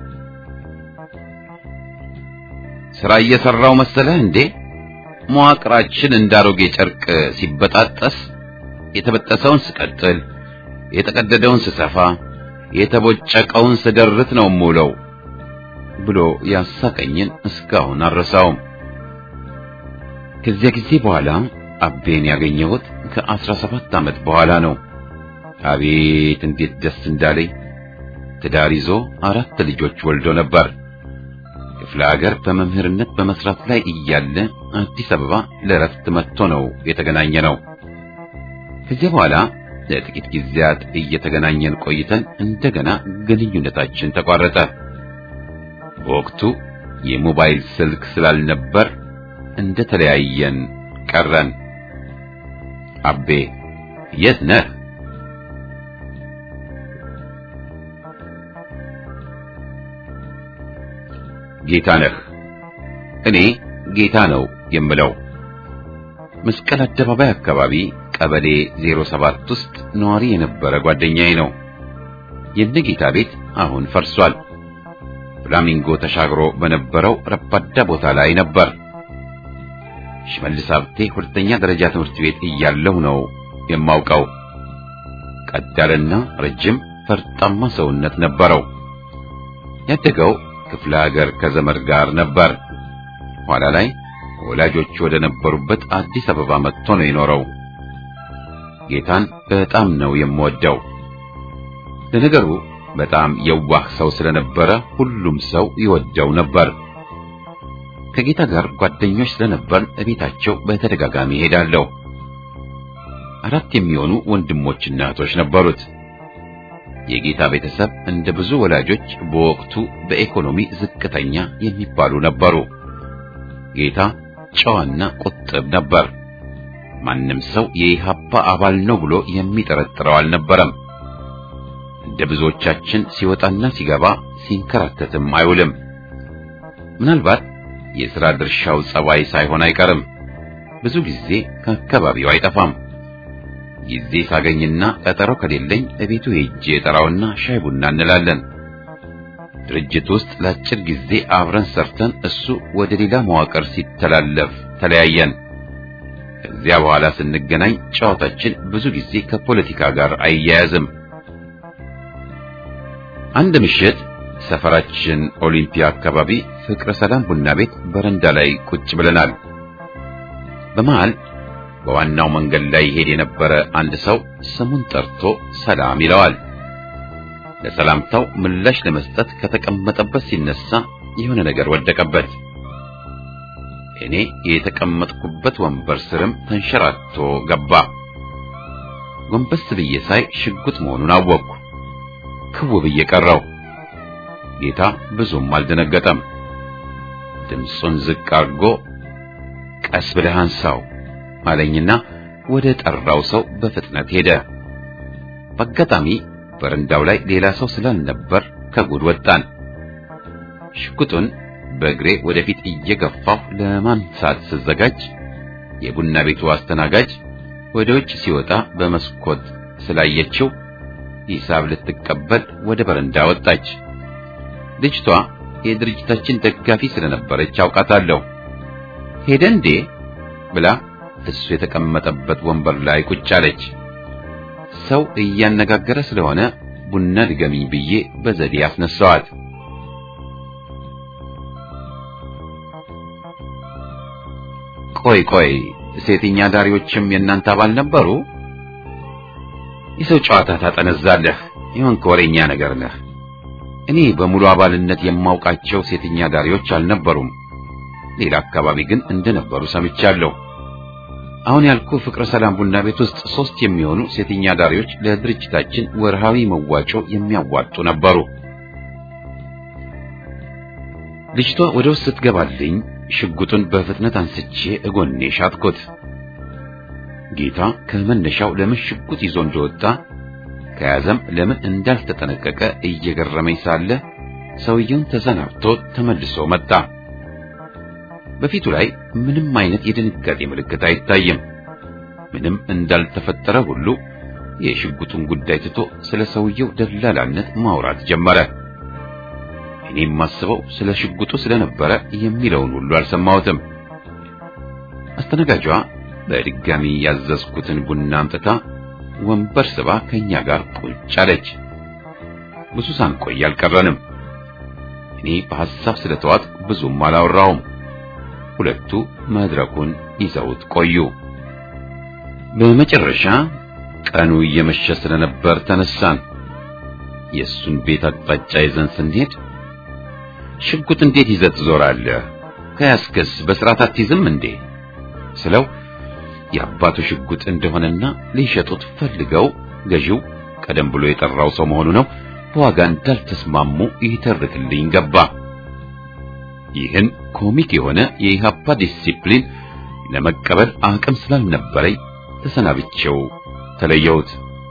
ስራ እየሰራው መሰለህ እንዴ? መዋቅራችን እንዳሮጌ ጨርቅ ሲበጣጠስ የተበጠሰውን ስቀጥል፣ የተቀደደውን ስሰፋ፣ የተቦጨቀውን ስደርት ነው የምውለው ብሎ ያሳቀኝን እስካሁን አልረሳውም። ከዚያ ጊዜ በኋላ አቤን ያገኘሁት ከአስራ ሰባት ዓመት በኋላ ነው። አቤት እንዴት ደስ እንዳለኝ! ትዳር ይዞ አራት ልጆች ወልዶ ነበር። ክፍለ ሀገር በመምህርነት በመስራት ላይ እያለ አዲስ አበባ ለእረፍት መጥቶ ነው የተገናኘ ነው። ከዚያ በኋላ ለጥቂት ጊዜያት እየተገናኘን ቆይተን እንደገና ግንኙነታችን ተቋረጠ። በወቅቱ የሞባይል ስልክ ስላልነበር እንደተለያየን ቀረን። አቤ የት ነህ? ጌታ ነህ። እኔ ጌታ ነው የምለው። መስቀል አደባባይ አካባቢ ቀበሌ 07 ውስጥ ነዋሪ የነበረ ጓደኛዬ ነው። የነጌታ ቤት አሁን ፈርሷል። ፍላሚንጎ ተሻግሮ በነበረው ረባዳ ቦታ ላይ ነበር። ሽመልስ ሀብቴ ሁለተኛ ደረጃ ትምህርት ቤት እያለሁ ነው የማውቀው። ቀጥ ያለና ረጅም ፈርጣማ ሰውነት ነበረው። ያደገው ክፍለ ሀገር ከዘመድ ጋር ነበር። ኋላ ላይ ወላጆቹ ወደ ነበሩበት አዲስ አበባ መጥቶ ነው የኖረው። ጌታን በጣም ነው የምወደው። ለነገሩ በጣም የዋህ ሰው ስለነበረ ሁሉም ሰው ይወደው ነበር። ከጌታ ጋር ጓደኞች ስለነበር እቤታቸው በተደጋጋሚ ሄዳለሁ። አራት የሚሆኑ ወንድሞችና እህቶች ነበሩት። የጌታ ቤተሰብ እንደ ብዙ ወላጆች በወቅቱ በኢኮኖሚ ዝቅተኛ የሚባሉ ነበሩ። ጌታ ጨዋና ቁጥብ ነበር። ማንም ሰው የኢሃፓ አባል ነው ብሎ የሚጠረጥረው አልነበረም። እንደ ብዙዎቻችን ሲወጣና ሲገባ ሲንከራተትም አይውልም። ምናልባት የሥራ ድርሻው ጸባይ ሳይሆን አይቀርም። ብዙ ጊዜ ከአካባቢው አይጠፋም። ጊዜ ሳገኝና ቀጠሮ ከሌለኝ እቤቱ ሄጄ ጠራውና ሻይ ቡና እንላለን። ድርጅት ውስጥ ለአጭር ጊዜ አብረን ሰርተን እሱ ወደ ሌላ መዋቅር ሲተላለፍ ተለያየን። ከዚያ በኋላ ስንገናኝ ጨዋታችን ብዙ ጊዜ ከፖለቲካ ጋር አይያያዝም። አንድ ምሽት ሰፈራችን ኦሊምፒያ አካባቢ ፍቅረ ሰላም ቡና ቤት በረንዳ ላይ ቁጭ ብለናል። በመሃል በዋናው መንገድ ላይ ይሄድ የነበረ አንድ ሰው ስሙን ጠርቶ ሰላም ይለዋል። ለሰላምታው ምላሽ ለመስጠት ከተቀመጠበት ሲነሳ የሆነ ነገር ወደቀበት። እኔ የተቀመጥኩበት ወንበር ስርም ተንሸራቶ ገባ። ጎንበስ ብዬ ሳይ ሽጉጥ መሆኑን አወቅኩ። ክው ብዬ ቀረው። ጌታ ብዙም አልደነገጠም። ድምፁን ዝቅ አድርጎ ቀስ ብለህ አንሳው አለኝና ወደ ጠራው ሰው በፍጥነት ሄደ። በአጋጣሚ በረንዳው ላይ ሌላ ሰው ስላልነበር ከጉድ ወጣን። ሽጉጡን በእግሬ ወደፊት እየገፋሁ ለማንሳት ስዘጋጅ የቡና ቤቱ አስተናጋጅ ወደ ውጭ ሲወጣ በመስኮት ስላየችው ሂሳብ ልትቀበል ወደ በረንዳ ወጣች። ልጅቷ የድርጅታችን ደጋፊ ስለነበረች አውቃታለሁ። ሄደ እንዴ ብላ እሱ የተቀመጠበት ወንበር ላይ ቁጭ አለች። ሰው እያነጋገረ ስለሆነ ቡና ድገሚኝ ብዬ በዘዴ አስነሳዋት። ቆይ ቆይ ሴትኛ ዳሪዎችም የእናንተ አባል ነበሩ? የሰው ጨዋታ ታጠነዛለህ። ይሁን ከወሬኛ ነገር ነህ። እኔ በሙሉ አባልነት የማውቃቸው ሴትኛ ዳሪዎች አልነበሩም። ሌላ አካባቢ ግን እንደነበሩ ሰምቻለሁ። አሁን ያልኩ ፍቅረ ሰላም ቡና ቤት ውስጥ ሶስት የሚሆኑ ሴትኛ ዳሪዎች ለድርጅታችን ወርሃዊ መዋጮ የሚያዋጡ ነበሩ። ልጅቷ ወደ ውስጥ ስትገባልኝ ሽጉጡን በፍጥነት አንስቼ እጎኔ ሻጥኩት። ጌታ ከመነሻው ለምን ሽጉጥ ይዞ እንደወጣ ከያዘም ለምን እንዳልተጠነቀቀ እየገረመኝ ሳለ ሰውየውን ተሰናብቶ ተመልሶ መጣ። በፊቱ ላይ ምንም አይነት የድንጋጤ ምልክት አይታይም። ምንም እንዳልተፈጠረ ሁሉ የሽጉጡን ጉዳይ ትቶ ስለ ሰውየው ደላላነት ማውራት ጀመረ። እኔ የማስበው ስለ ሽጉጡ ስለነበረ የሚለውን ሁሉ አልሰማሁትም። አስተናጋጇ በድጋሚ ያዘዝኩትን ቡና አምጥታ ወንበር ስባ ከኛ ጋር ቁጭ አለች። ብዙ ሳንቆይ አልቀረንም። እኔ በሐሳብ ስለተዋጥ ብዙም አላወራውም። ሁለቱ መድረኩን ይዘውት ቆዩ። በመጨረሻ ቀኑ እየመሸ ስለነበር ተነሳን። የእሱን ቤት አቅጣጫ ይዘን ስንሄድ ሽጉጥ እንዴት ይዘህ ትዞራለህ? ከያዝክስ በስርዓት አትይዝም እንዴ ስለው የአባቱ ሽጉጥ እንደሆነና ሊሸጡት ፈልገው ገዢው ቀደም ብሎ የጠራው ሰው መሆኑ ነው በዋጋ እንዳልተስማሙ ይተርክልኝ ገባ። ይህን ኮሚክ የሆነ የኢህአፓ ዲሲፕሊን ለመቀበል አቅም ስላልነበረኝ ተሰናብቼው ተለየሁት።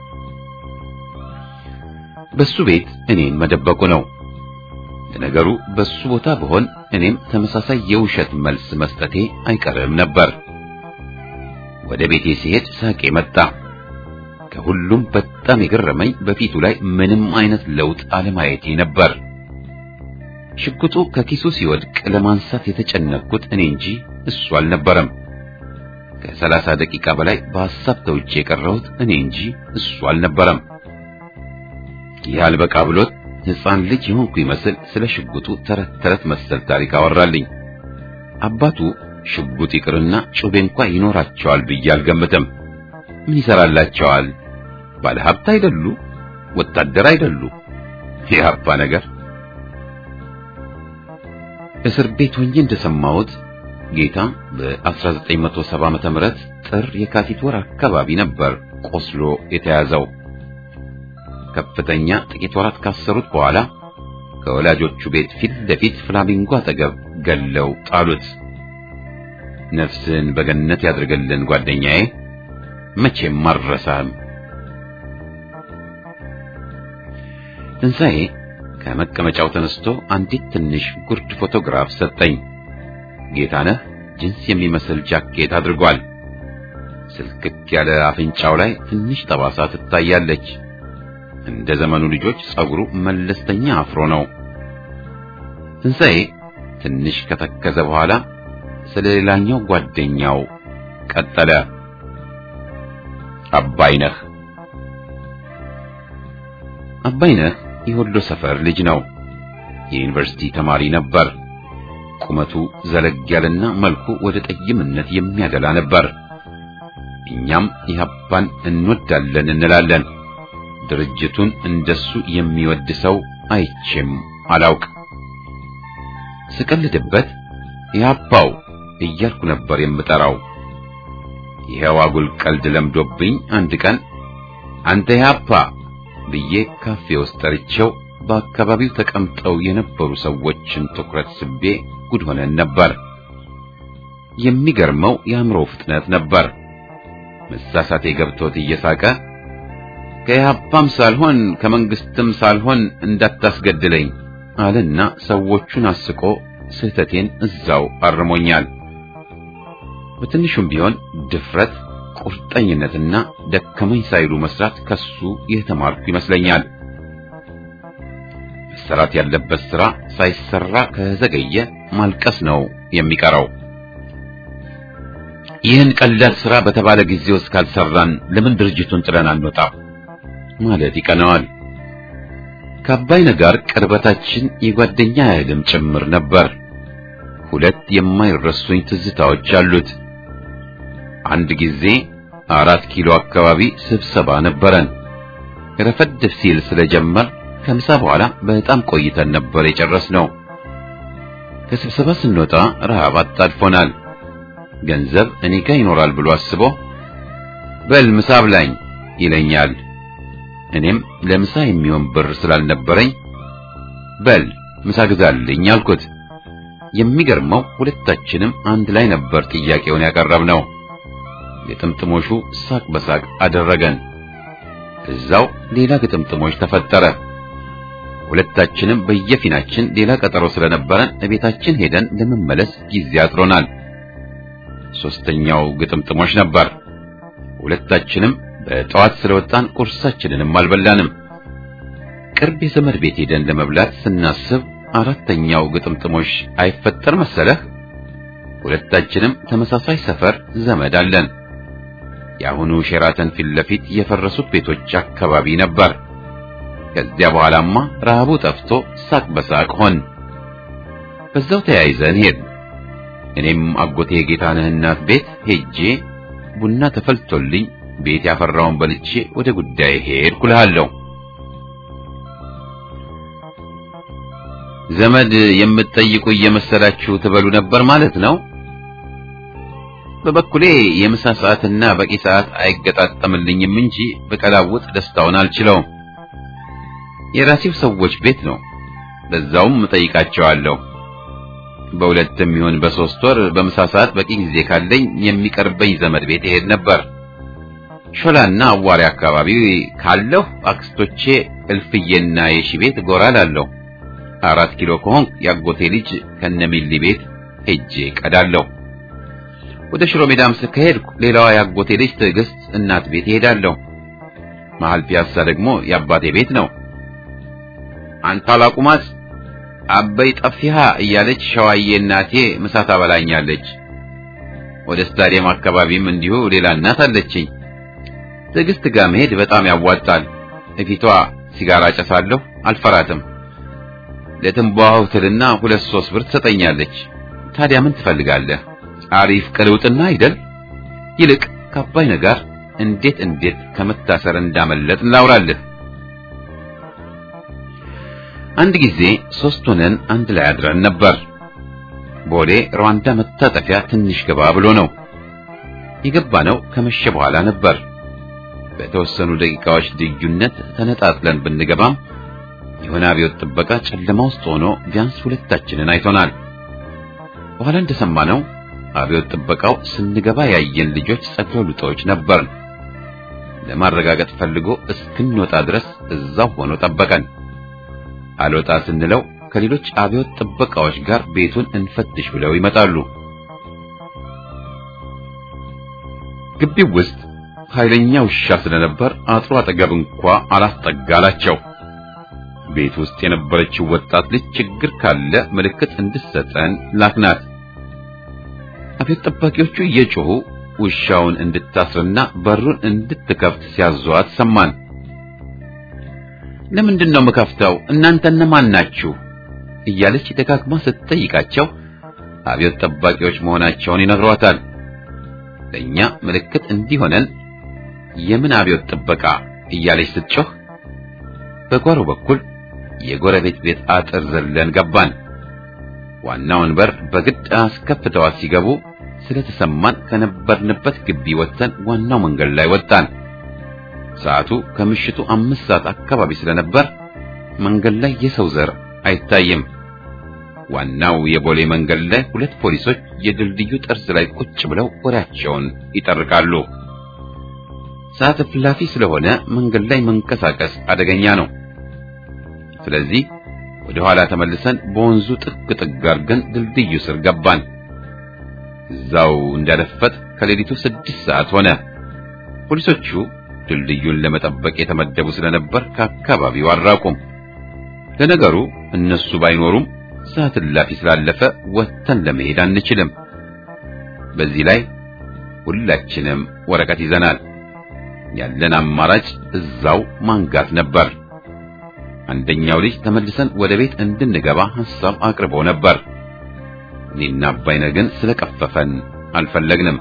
በሱ ቤት እኔን መደበቁ ነው። ለነገሩ በሱ ቦታ ብሆን እኔም ተመሳሳይ የውሸት መልስ መስጠቴ አይቀርም ነበር። ወደ ቤቴ ሲሄድ ሳቄ መጣ። ከሁሉም በጣም የገረመኝ በፊቱ ላይ ምንም አይነት ለውጥ አለማየቴ ነበር። ሽጉጡ ከኪሱ ሲወድቅ ለማንሳት የተጨነቅኩት እኔ እንጂ እሱ አልነበረም። ከሰላሳ ደቂቃ በላይ በሐሳብ ተውጬ የቀረሁት እኔ እንጂ እሱ አልነበረም። ይህ አልበቃ ብሎት ሕፃን ልጅ የሆንኩ ይመስል ስለ ሽጉጡ ተረት ተረት መሰል ታሪክ አወራልኝ። አባቱ ሽጉጥ ይቅርና ጩቤ እንኳ ይኖራቸዋል ብዬ አልገምትም። ምን ይሰራላቸዋል? ባለ ሀብት አይደሉ? ወታደር አይደሉ? የአባ ነገር እስር ቤት ሆኜ እንደሰማሁት ጌታ በ1970 ዓመተ ምህረት ጥር የካቲት ወር አካባቢ ነበር ቆስሎ የተያዘው። ከፍተኛ ጥቂት ወራት ካሰሩት በኋላ ከወላጆቹ ቤት ፊት ለፊት ፍላሚንጎ አጠገብ ገለው ጣሉት። ነፍስን በገነት ያድርገልን ጓደኛዬ፣ መቼም አልረሳህም። ትንሣኤ ከመቀመጫው ተነስቶ አንዲት ትንሽ ጉርድ ፎቶግራፍ ሰጠኝ። ጌታነህ ጅንስ የሚመስል ጃኬት አድርጓል። ስልክክ ያለ አፍንጫው ላይ ትንሽ ጠባሳ ትታያለች። እንደ ዘመኑ ልጆች ጸጉሩ መለስተኛ አፍሮ ነው። ትንሣኤ ትንሽ ከተከዘ በኋላ ስለ ሌላኛው ጓደኛው ቀጠለ። አባይነህ አባይነህ የወሎ ሰፈር ልጅ ነው። የዩኒቨርሲቲ ተማሪ ነበር። ቁመቱ ዘለግ ያለና መልኩ ወደ ጠይምነት የሚያደላ ነበር። እኛም ኢህአፓን እንወዳለን እንላለን። ድርጅቱን እንደሱ የሚወድ ሰው አይቼም አላውቅ። ስቀልድበት ኢህአፓው እያልኩ ነበር የምጠራው። ይሄው አጉል ቀልድ ለምዶብኝ አንድ ቀን አንተ ኢህአፓ ብዬ ካፌ ውስጥ ጠርቼው በአካባቢው ተቀምጠው የነበሩ ሰዎችን ትኩረት ስቤ ጉድ ሆነን ነበር። የሚገርመው የአእምሮ ፍጥነት ነበር። መሳሳቴ ገብቶት እየሳቀ ከኢህአፓም ሳልሆን ከመንግስትም ሳልሆን እንዳታስገድለኝ አለና ሰዎቹን አስቆ ስህተቴን እዛው አርሞኛል። በትንሹም ቢሆን ድፍረት፣ ቁርጠኝነትና ደከመኝ ሳይሉ መስራት ከሱ የተማርኩ ይመስለኛል። መሰራት ያለበት ስራ ሳይሰራ ከዘገየ ማልቀስ ነው የሚቀረው። ይህን ቀላል ስራ በተባለ ጊዜ ውስጥ ካልሰራን ለምን ድርጅቱን ጥለን አንወጣ ማለት ይቀነዋል። ከአባይነህ ጋር ቅርበታችን የጓደኛ ያህልም ጭምር ነበር። ሁለት የማይረሱኝ ትዝታዎች አሉት። አንድ ጊዜ አራት ኪሎ አካባቢ ስብሰባ ነበረን። ረፈድ ሲል ስለጀመር ከምሳ በኋላ በጣም ቆይተን ነበር የጨረስነው። ከስብሰባ ስንወጣ ረሃብ አጣድፎናል። ገንዘብ እኔ ጋር ይኖራል ብሎ አስቦ በል ምሳ ብላኝ ይለኛል። እኔም ለምሳ የሚሆን ብር ስላልነበረኝ በል ምሳ ግዛልኝ አልኩት። የሚገርመው ሁለታችንም አንድ ላይ ነበር ጥያቄውን ያቀረብነው። ግጥምጥሞሹ ሳቅ በሳቅ አደረገን። እዛው ሌላ ግጥምጥሞች ተፈጠረ። ሁለታችንም በየፊናችን ሌላ ቀጠሮ ስለነበረን እቤታችን ሄደን ለመመለስ ጊዜ አጥሮናል። ሶስተኛው ግጥምጥሞች ነበር። ሁለታችንም በጠዋት ስለወጣን ቁርሳችንንም አልበላንም። ቅርብ የዘመድ ቤት ሄደን ለመብላት ስናስብ አራተኛው ግጥምጥሞች አይፈጠር መሰለህ። ሁለታችንም ተመሳሳይ ሰፈር ዘመድ አለን። የአሁኑ ሼራተን ፊት ለፊት የፈረሱት ቤቶች አካባቢ ነበር። ከዚያ በኋላማ ረሃቡ ጠፍቶ ሳቅ በሳቅ ሆን። በዛው ተያይዘን ሄድን። እኔም አጎቴ ጌታነህ እናት ቤት ሄጄ ቡና ተፈልቶልኝ ቤት ያፈራውን በልቼ ወደ ጉዳይ ሄድኩ እልሃለሁ። ዘመድ የምትጠይቁ እየመሰላችሁ ትበሉ ነበር ማለት ነው። በበኩሌ የምሳ ሰዓትና በቂ ሰዓት አይገጣጠምልኝም እንጂ በቀላውጥ ደስታውን አልችለውም። የራሴው ሰዎች ቤት ነው። በዛውም እጠይቃቸዋለሁ። በሁለትም ይሁን በሶስት ወር በምሳ ሰዓት በቂ ጊዜ ካለኝ የሚቀርበኝ ዘመድ ቤት እሄድ ነበር። ሾላና አዋሪ አካባቢ ካለሁ አክስቶቼ እልፍዬና የሺ ቤት ጎራ ላለሁ። አራት ኪሎ ከሆንክ ያጎቴ ልጅ ከነሚሊ ቤት ሄጄ ቀዳለሁ። ወደ ሽሮ ሜዳም ከሄድኩ ሌላዋ ያጎቴ ልጅ ትዕግስት እናት ቤት እሄዳለሁ። መሀል ፒያሳ ደግሞ የአባቴ ቤት ነው። አንተ አላቁማት አበይ ጠፊሃ እያለች ሸዋዬ እናቴ ምሳ ታበላኛለች። ወደ ስታዲየም አካባቢም እንዲሁ ሌላ እናት አለችኝ። ትዕግስት ጋር መሄድ በጣም ያዋጣል። እፊቷ ሲጋራ ጨሳለሁ፣ አልፈራትም። ለትንባሆ ትልና ሁለት ሶስት ብር ትሰጠኛለች። ታዲያ ምን ትፈልጋለህ? አሪፍ ቅልውጥና አይደል? ይልቅ ከአባይ ጋር እንዴት እንዴት ከመታሰር እንዳመለጥ ላውራልህ። አንድ ጊዜ ሶስት ሆነን አንድ ላይ አድረን ነበር። ቦሌ ሩዋንዳ መታጠፊያ ትንሽ ገባ ብሎ ነው የገባነው። ከመሸ በኋላ ነበር። በተወሰኑ ደቂቃዎች ልዩነት ተነጣጥለን ብንገባም የሆነ አብዮት ጥበቃ ጨለማ ውስጥ ሆኖ ቢያንስ ሁለታችንን አይቶናል። በኋላ እንደሰማነው አብዮት ጥበቃው ስንገባ ያየን ልጆች ጸጉረ ልጦች ነበርን። ለማረጋገጥ ፈልጎ እስክንወጣ ድረስ እዛው ሆኖ ጠበቀን። አልወጣ ስንለው ከሌሎች አብዮት ጥበቃዎች ጋር ቤቱን እንፈትሽ ብለው ይመጣሉ። ግቢው ውስጥ ኃይለኛ ውሻ ስለነበር አጥሩ አጠገብ እንኳ አላስጠጋላቸው። ቤት ውስጥ የነበረችው ወጣት ልጅ ችግር ካለ ምልክት እንድትሰጠን ላክናት። አብዮት ጠባቂዎቹ እየጮሁ ውሻውን እንድታስርና በሩን እንድትከፍት ሲያዟት ሰማን። ለምንድን ነው የምከፍተው? እናንተ እነማን ናችሁ? እያለች ደጋግማ ስትጠይቃቸው አብዮት ጠባቂዎች መሆናቸውን ይነግሯታል። ለእኛ ምልክት እንዲሆነን የምን አብዮት ጥበቃ እያለች ስትጮህ በጓሮ በኩል የጎረቤት ቤት አጥር ዘለን ገባን። ዋናውን በር በግድ አስከፍተዋት ሲገቡ ስለተሰማን ከነበርንበት ግቢ ወጥተን ዋናው መንገድ ላይ ወጣን። ሰዓቱ ከምሽቱ አምስት ሰዓት አካባቢ ስለነበር መንገድ ላይ የሰው ዘር አይታይም። ዋናው የቦሌ መንገድ ላይ ሁለት ፖሊሶች የድልድዩ ጠርዝ ላይ ቁጭ ብለው ወሬያቸውን ይጠርቃሉ። ሰዓት እላፊ ስለሆነ መንገድ ላይ መንቀሳቀስ አደገኛ ነው። ስለዚህ ወደ ኋላ ተመልሰን በወንዙ ጥግ ጥግ አድርገን ድልድዩ ስር ገባን። እዛው እንዳለፈት ከሌሊቱ ስድስት ሰዓት ሆነ። ፖሊሶቹ ድልድዩን ለመጠበቅ የተመደቡ ስለነበር ከአካባቢው አልራቁም። ለነገሩ እነሱ ባይኖሩም ሰዓት እላፊ ስላለፈ ወጥተን ለመሄድ አንችልም። በዚህ ላይ ሁላችንም ወረቀት ይዘናል። ያለን አማራጭ እዛው ማንጋት ነበር። አንደኛው ልጅ ተመልሰን ወደ ቤት እንድንገባ ሐሳብ አቅርቦ ነበር። እኔና አባይነ ግን ስለቀፈፈን አልፈለግንም።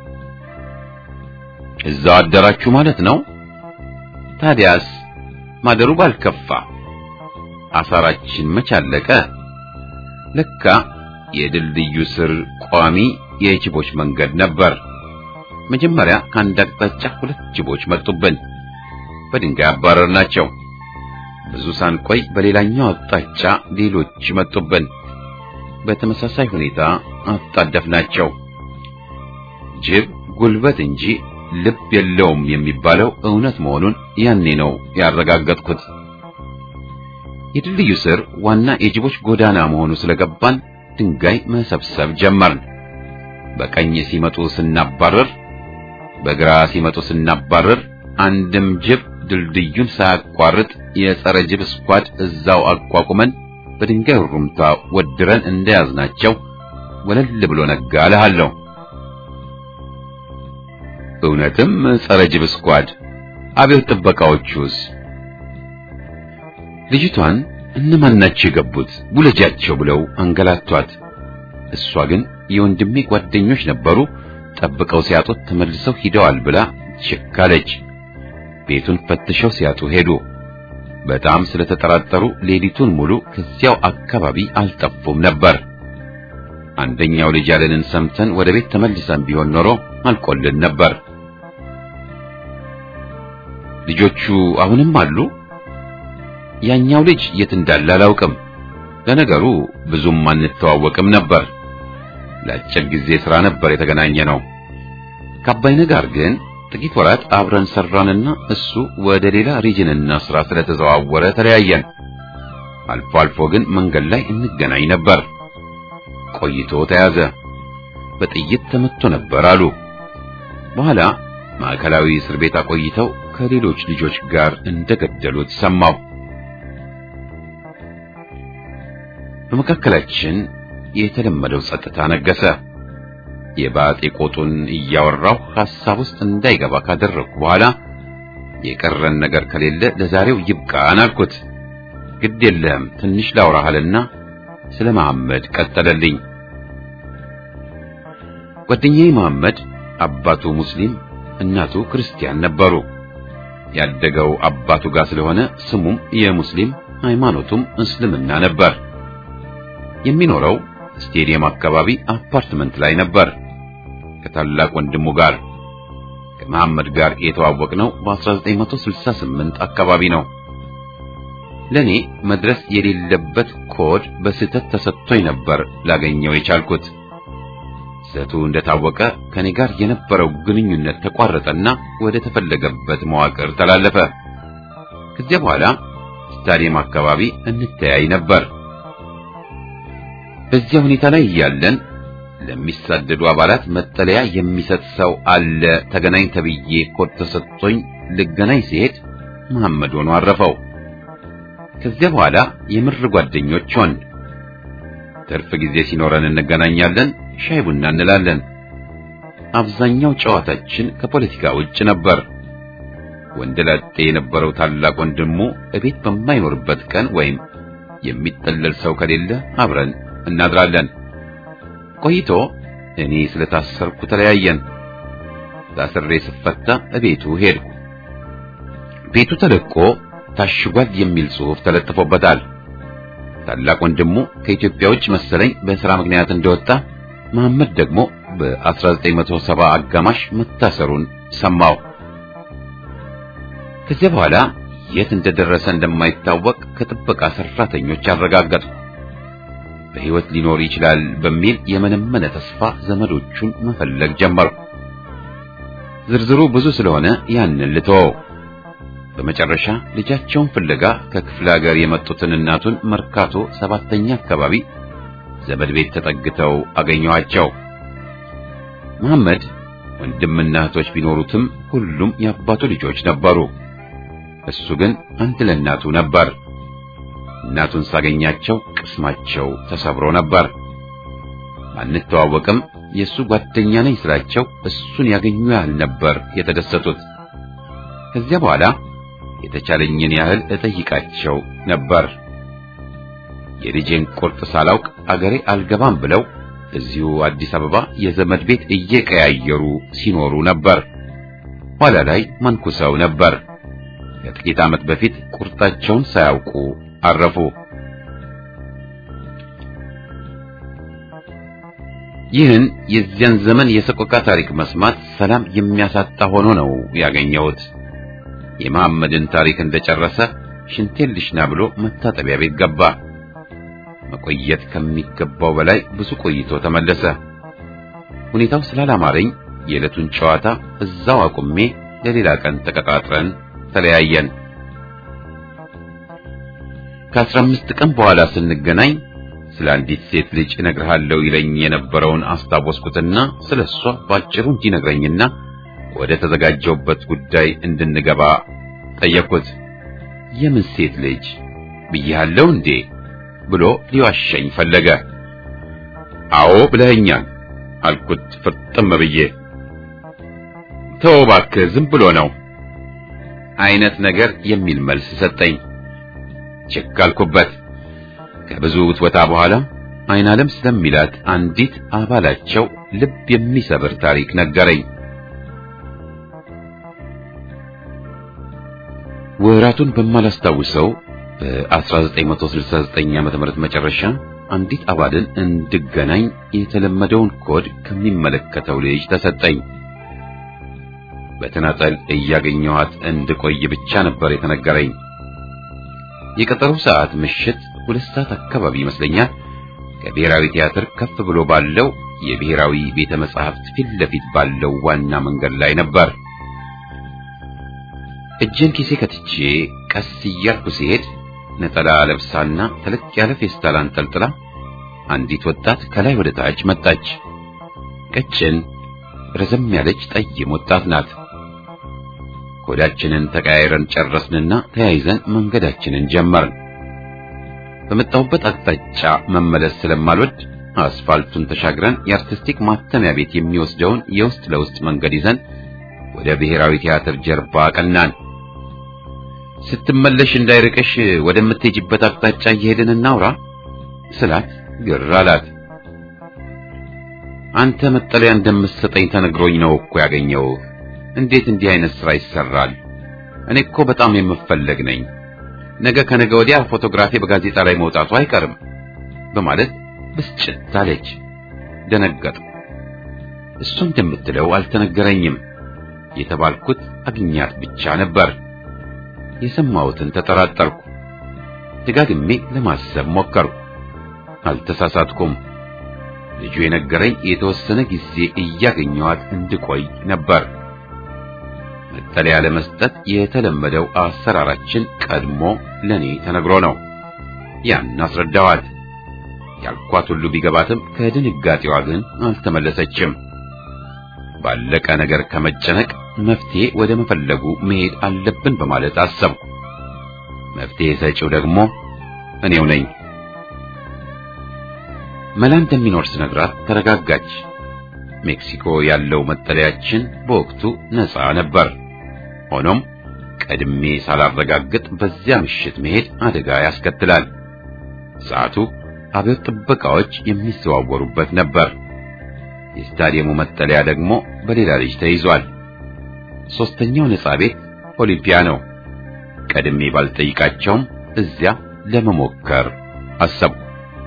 እዛው አደራችሁ ማለት ነው? ታዲያስ ማደሩ ባልከፋ አሳራችን መች አለቀ? ለካ የድልድዩ ስር ቋሚ የጅቦች መንገድ ነበር። መጀመሪያ ከአንድ አቅጣጫ ሁለት ጅቦች መጡብን። በድንጋይ አባረርናቸው። ብዙ ሳንቆይ በሌላኛው አቅጣጫ ሌሎች መጡብን። በተመሳሳይ ሁኔታ አጣደፍናቸው። ጅብ ጉልበት እንጂ ልብ የለውም የሚባለው እውነት መሆኑን ያኔ ነው ያረጋገጥኩት። የድልድዩ ስር ዋና የጅቦች ጎዳና መሆኑ ስለገባን ድንጋይ መሰብሰብ ጀመርን። በቀኝ ሲመጡ ስናባረር፣ በግራ ሲመጡ ስናባረር አንድም ጅብ ድልድዩን ሳያቋርጥ የጸረ ጅብ ስኳድ እዛው አቋቁመን በድንጋይ ሩምታ ወድረን እንደያዝናቸው ወለል ብሎ ነጋ እልሃለሁ። እውነትም ጸረ ጅብ ስኳድ። አብዮት ጥበቃዎቹስ? ልጅቷን እነማን ናቸው የገቡት? ውለጃቸው ብለው አንገላቷት። እሷ ግን የወንድሜ ጓደኞች ነበሩ፣ ጠብቀው ሲያጡት ተመልሰው ሂደዋል ብላ ችካለች። ቤቱን ፈትሸው ሲያጡ ሄዱ። በጣም ስለተጠራጠሩ ሌሊቱን ሙሉ ከዚያው አካባቢ አልጠፉም ነበር። አንደኛው ልጅ ያለንን ሰምተን ወደ ቤት ተመልሰን ቢሆን ኖሮ አልቆልን ነበር። ልጆቹ አሁንም አሉ? ያኛው ልጅ የት እንዳለ አላውቅም። ለነገሩ ብዙም አንተዋወቅም ነበር። ለአጭር ጊዜ ሥራ ነበር የተገናኘ ነው። ከአባይነ ጋር ግን ጥቂት ወራት አብረን ሰራንና እሱ ወደ ሌላ ሪጅንና ሥራ ስለተዘዋወረ ተለያየን። አልፎ አልፎ ግን መንገድ ላይ እንገናኝ ነበር። ቆይቶ ተያዘ። በጥይት ተመቶ ነበር አሉ። በኋላ ማዕከላዊ እስር ቤት አቆይተው ከሌሎች ልጆች ጋር እንደገደሉት ሰማሁ። በመካከላችን የተለመደው ጸጥታ ነገሰ። የባጤ ቆጡን እያወራሁ ሐሳብ ውስጥ እንዳይገባ ካደረግኩ በኋላ የቀረን ነገር ከሌለ ለዛሬው ይብቃን አልኩት። ግድ የለህም ትንሽ ላውራሃልና ስለ መሐመድ ቀጠለልኝ። ጓደኛዬ መሐመድ አባቱ ሙስሊም እናቱ ክርስቲያን ነበሩ። ያደገው አባቱ ጋር ስለሆነ ስሙም የሙስሊም ሃይማኖቱም እስልምና ነበር። የሚኖረው ስቴዲየም አካባቢ አፓርትመንት ላይ ነበር ከታላቅ ወንድሙ ጋር። ከመሐመድ ጋር የተዋወቅነው በ1968 አካባቢ ነው። ለኔ መድረስ የሌለበት ኮድ በስህተት ተሰጥቶኝ ነበር ላገኘው የቻልኩት። ስህተቱ እንደታወቀ ከኔ ጋር የነበረው ግንኙነት ተቋረጠና ወደ ተፈለገበት መዋቅር ተላለፈ። ከዚያ በኋላ ስታዲየም አካባቢ እንተያይ ነበር። በዚያ ሁኔታ ላይ እያለን ለሚሳደዱ አባላት መጠለያ የሚሰጥ ሰው አለ ተገናኝ ተብዬ ኮድ ተሰጥቶኝ ልገናኝ ሲሄድ መሐመድ ሆኖ አረፈው። ከዚያ በኋላ የምር ጓደኞች ሆን። ትርፍ ጊዜ ሲኖረን እንገናኛለን፣ ሻይ ቡና እንላለን። አብዛኛው ጨዋታችን ከፖለቲካ ውጭ ነበር። ወንደላጤ የነበረው ታላቅ ወንድሙ እቤት በማይኖርበት ቀን ወይም የሚጠለል ሰው ከሌለ አብረን እናድራለን። ቆይቶ እኔ ስለታሰርኩ ተለያየን። ታስሬ ስፈታ እቤቱ ሄድኩ። ቤቱ ተለቆ ታሽጓል የሚል ጽሑፍ ተለጥፎበታል። ታላቅ ወንድሙ ከኢትዮጵያ ውጭ መሰለኝ በሥራ ምክንያት እንደወጣ፣ መሐመድ ደግሞ በ1970 አጋማሽ መታሰሩን ሰማው። ከዚያ በኋላ የት እንደደረሰ እንደማይታወቅ ከጥበቃ ሰራተኞች አረጋገጥኩ። በሕይወት ሊኖር ይችላል በሚል የመነመነ ተስፋ ዘመዶቹን መፈለግ ጀመርኩ። ዝርዝሩ ብዙ ስለሆነ ያንን ልተወው። በመጨረሻ ልጃቸውን ፍለጋ ከክፍለ ሀገር የመጡትን እናቱን መርካቶ ሰባተኛ አካባቢ ዘመድ ቤት ተጠግተው አገኘኋቸው። መሐመድ ወንድምና እህቶች ቢኖሩትም ሁሉም የአባቱ ልጆች ነበሩ። እሱ ግን አንድ ለእናቱ ነበር። እናቱን ሳገኛቸው ቅስማቸው ተሰብሮ ነበር። አንተዋወቅም፣ የእሱ ጓደኛ ነኝ ስላቸው እሱን ያገኙ ያህል ነበር የተደሰቱት። ከዚያ በኋላ የተቻለኝን ያህል እጠይቃቸው ነበር። የልጄን ቁርጥ ሳላውቅ አገሬ አልገባም ብለው እዚሁ አዲስ አበባ የዘመድ ቤት እየቀያየሩ ሲኖሩ ነበር። ኋላ ላይ መንኩሰው ነበር። ከጥቂት ዓመት በፊት ቁርጣቸውን ሳያውቁ አረፉ። ይህን የዚያን ዘመን የሰቆቃ ታሪክ መስማት ሰላም የሚያሳጣ ሆኖ ነው ያገኘሁት። የመሐመድን ታሪክ እንደጨረሰ ሽንቴን ልሽና ብሎ መታጠቢያ ቤት ገባ። መቆየት ከሚገባው በላይ ብዙ ቆይቶ ተመለሰ። ሁኔታው ስላላማረኝ የዕለቱን ጨዋታ እዛው አቁሜ ለሌላ ቀን ተቀጣጥረን ተለያየን። ከአስራ አምስት ቀን በኋላ ስንገናኝ ስለ አንዲት ሴት ልጅ እነግርሃለሁ ይለኝ የነበረውን አስታወስኩትና ስለ እሷ ባጭሩ እንዲነግረኝና ወደ ተዘጋጀውበት ጉዳይ እንድንገባ ጠየቅኩት። የምን ሴት ልጅ ብያለሁ እንዴ ብሎ ሊዋሸኝ ፈለገ። አዎ ብለኸኛል አልኩት ፍርጥም ብዬ። ተው እባክህ ዝም ብሎ ነው አይነት ነገር የሚል መልስ ሰጠኝ። ችክ አልኩበት። ከብዙ ውትወታ በኋላ አይን ዓለም ስለሚላት አንዲት አባላቸው ልብ የሚሰብር ታሪክ ነገረኝ። ወራቱን በማላስታውሰው በ1969 ዓ.ም መጨረሻ አንዲት አባልን እንድገናኝ የተለመደውን ኮድ ከሚመለከተው ልጅ ተሰጠኝ። በተናጠል እያገኘኋት እንድቆይ ብቻ ነበር የተነገረኝ። የቀጠሮ ሰዓት ምሽት ሁለት ሰዓት አካባቢ ይመስለኛል። ከብሔራዊ ቲያትር ከፍ ብሎ ባለው የብሔራዊ ቤተ መጻሕፍት ፊት ለፊት ባለው ዋና መንገድ ላይ ነበር። እጄን ኪሴ ከትቼ ቀስ እያልኩ ሲሄድ ነጠላ ለብሳና ተለቅ ያለ ፌስታል አንጠልጥላ አንዲት ወጣት ከላይ ወደ ታች መጣች። ቀጭን ረዘም ያለች ጠይም ወጣት ናት። ኮዳችንን ተቀያይረን ጨረስንና ተያይዘን መንገዳችንን ጀመርን። በመጣሁበት አቅጣጫ መመለስ ስለማልወድ አስፋልቱን ተሻግረን የአርቲስቲክ ማተሚያ ቤት የሚወስደውን የውስጥ ለውስጥ መንገድ ይዘን ወደ ብሔራዊ ቲያትር ጀርባ ቀናን። ስትመለሽ እንዳይርቅሽ ወደምትሄጂበት አቅጣጫ እየሄድን እናውራ ስላት ግር አላት። አንተ መጠለያ እንደምትሰጠኝ ተነግሮኝ ነው እኮ ያገኘው። እንዴት እንዲህ አይነት ስራ ይሰራል? እኔ እኮ በጣም የምፈለግ ነኝ። ነገ ከነገ ወዲያ ፎቶግራፊ በጋዜጣ ላይ መውጣቱ አይቀርም በማለት ብስጭት አለች። ደነገጥኩ። እሱ እንደምትለው አልተነገረኝም። የተባልኩት አግኛት ብቻ ነበር። የሰማሁትን ተጠራጠርኩ። ደጋግሜ ለማሰብ ሞከርኩ። አልተሳሳትኩም። ልጁ የነገረኝ የተወሰነ ጊዜ እያገኘኋት እንድቆይ ነበር። መጠለያ ለመስጠት የተለመደው አሰራራችን ቀድሞ ለኔ ተነግሮ ነው። ያን አስረዳኋት። ያልኳት ሁሉ ቢገባትም ከድንጋጤዋ ግን አልተመለሰችም። ባለቀ ነገር ከመጨነቅ መፍትሄ ወደ መፈለጉ መሄድ አለብን በማለት አሰብኩ። መፍትሄ ሰጪው ደግሞ እኔው ነኝ። መላ እንደሚኖር ስነግራት ተረጋጋች። ሜክሲኮ ያለው መጠለያችን በወቅቱ ነፃ ነበር። ሆኖም ቀድሜ ሳላረጋግጥ በዚያ ምሽት መሄድ አደጋ ያስከትላል። ሰዓቱ አብዮት ጥበቃዎች የሚዘዋወሩበት ነበር። የስታዲየሙ መጠለያ ደግሞ በሌላ ልጅ ተይዟል። ሶስተኛው ነፃ ቤት ኦሊምፒያ ነው። ቀድሜ ባልጠይቃቸውም እዚያ ለመሞከር አሰብኩ።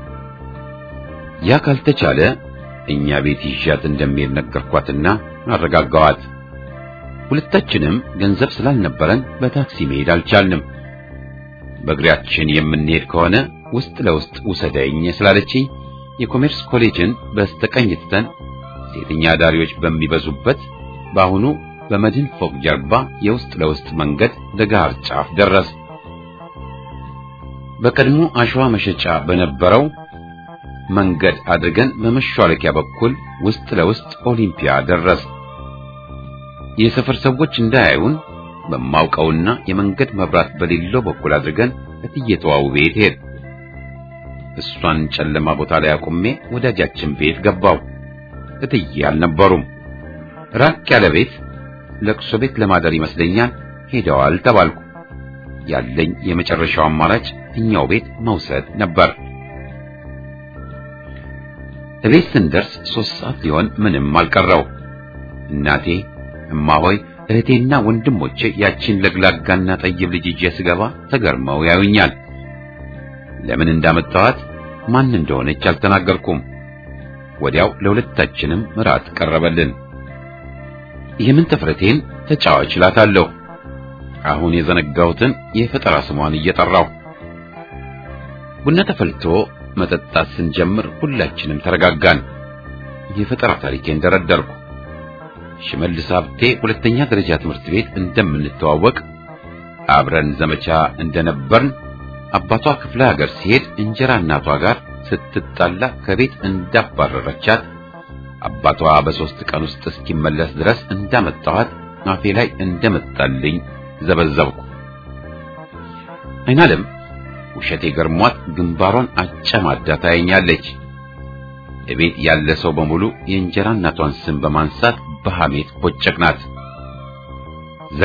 ያ ካልተቻለ እኛ ቤት ይዣት እንደሚሄድ ነገርኳትና አረጋጋዋት። ሁለታችንም ገንዘብ ስላልነበረን በታክሲ መሄድ አልቻልንም። በእግሪያችን የምንሄድ ከሆነ ውስጥ ለውስጥ ውሰደኝ ስላለችኝ የኮሜርስ ኮሌጅን በስተቀኝ ትተን ሴተኛ ዳሪዎች በሚበዙበት በአሁኑ በመድን ፎቅ ጀርባ የውስጥ ለውስጥ መንገድ ለጋር ጫፍ ደረስ። በቀድሞ አሸዋ መሸጫ በነበረው መንገድ አድርገን በመሿለኪያ በኩል ውስጥ ለውስጥ ኦሊምፒያ ደረስ። የሰፈር ሰዎች እንዳያዩን በማውቀውና የመንገድ መብራት በሌለው በኩል አድርገን እትየተዋው ቤት ሄድ። እሷን ጨለማ ቦታ ላይ አቁሜ ወዳጃችን ቤት ገባው። እትዬ አልነበሩም። ራቅ ያለ ቤት ለቅሶ ቤት ለማደር ይመስለኛል ሄደዋል ተባልኩ። ያለኝ የመጨረሻው አማራጭ እኛው ቤት መውሰድ ነበር። እቤት ስንደርስ ሶስት ሰዓት ሊሆን ምንም አልቀረው። እናቴ፣ እማሆይ፣ እህቴና ወንድሞቼ ያቺን ለግላጋና ጠይብ ልጅ ይዤ ስገባ ተገርመው ያዩኛል። ለምን እንዳመጣኋት ማን እንደሆነች አልተናገርኩም። ወዲያው ለሁለታችንም ምራት ቀረበልን። የምን ተፍረቴን ተጫዋች እላታለሁ። አሁን የዘነጋሁትን የፈጠራ ስሟን እየጠራሁ ቡና ተፈልቶ መጠጣት ስንጀምር ሁላችንም ተረጋጋን። የፈጠራ ታሪኬን ደረደርኩ። ሽመልስ ሀብቴ ሁለተኛ ደረጃ ትምህርት ቤት እንደምንተዋወቅ አብረን ዘመቻ እንደነበርን አባቷ ክፍለ ሀገር ሲሄድ እንጀራ እናቷ ጋር ስትጣላ ከቤት እንዳባረረቻት አባቷ በሶስት ቀን ውስጥ እስኪመለስ ድረስ እንዳመጣኋት አፌ ላይ እንደመጣልኝ ዘበዘብኩ። አይናለም ውሸቴ ገርሟት ግንባሯን አጨማዳ ታየኛለች። እቤት ያለ ሰው በሙሉ የእንጀራ እናቷን ስም በማንሳት በሐሜት ቦጨቅናት፣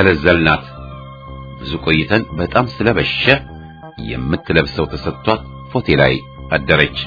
ዘለዘልናት። ብዙ ቆይተን በጣም ስለበሸ የምትለብሰው ተሰጥቷት መስኮቴ ላይ አደረች።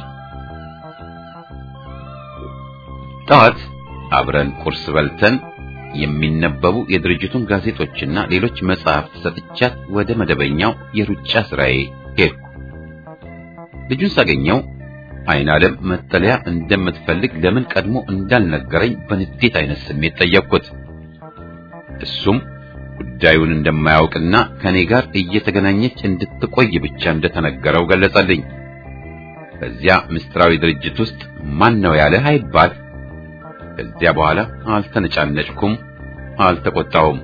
ጠዋት አብረን ቁርስ በልተን የሚነበቡ የድርጅቱን ጋዜጦችና ሌሎች መጽሐፍት ሰጥቻት ወደ መደበኛው የሩጫ ስራዬ ሄድኩ። ልጁን ሳገኘው አይን ዓለም መጠለያ እንደምትፈልግ ለምን ቀድሞ እንዳልነገረኝ በንዴት አይነት ስሜት ጠየቅኩት። እሱም ጉዳዩን እንደማያውቅና ከኔ ጋር እየተገናኘች እንድትቆይ ብቻ እንደተነገረው ገለጸልኝ። በዚያ ምስጢራዊ ድርጅት ውስጥ ማን ነው ያለህ አይባል። ከዚያ በኋላ አልተነጫነጭኩም፣ አልተቆጣሁም።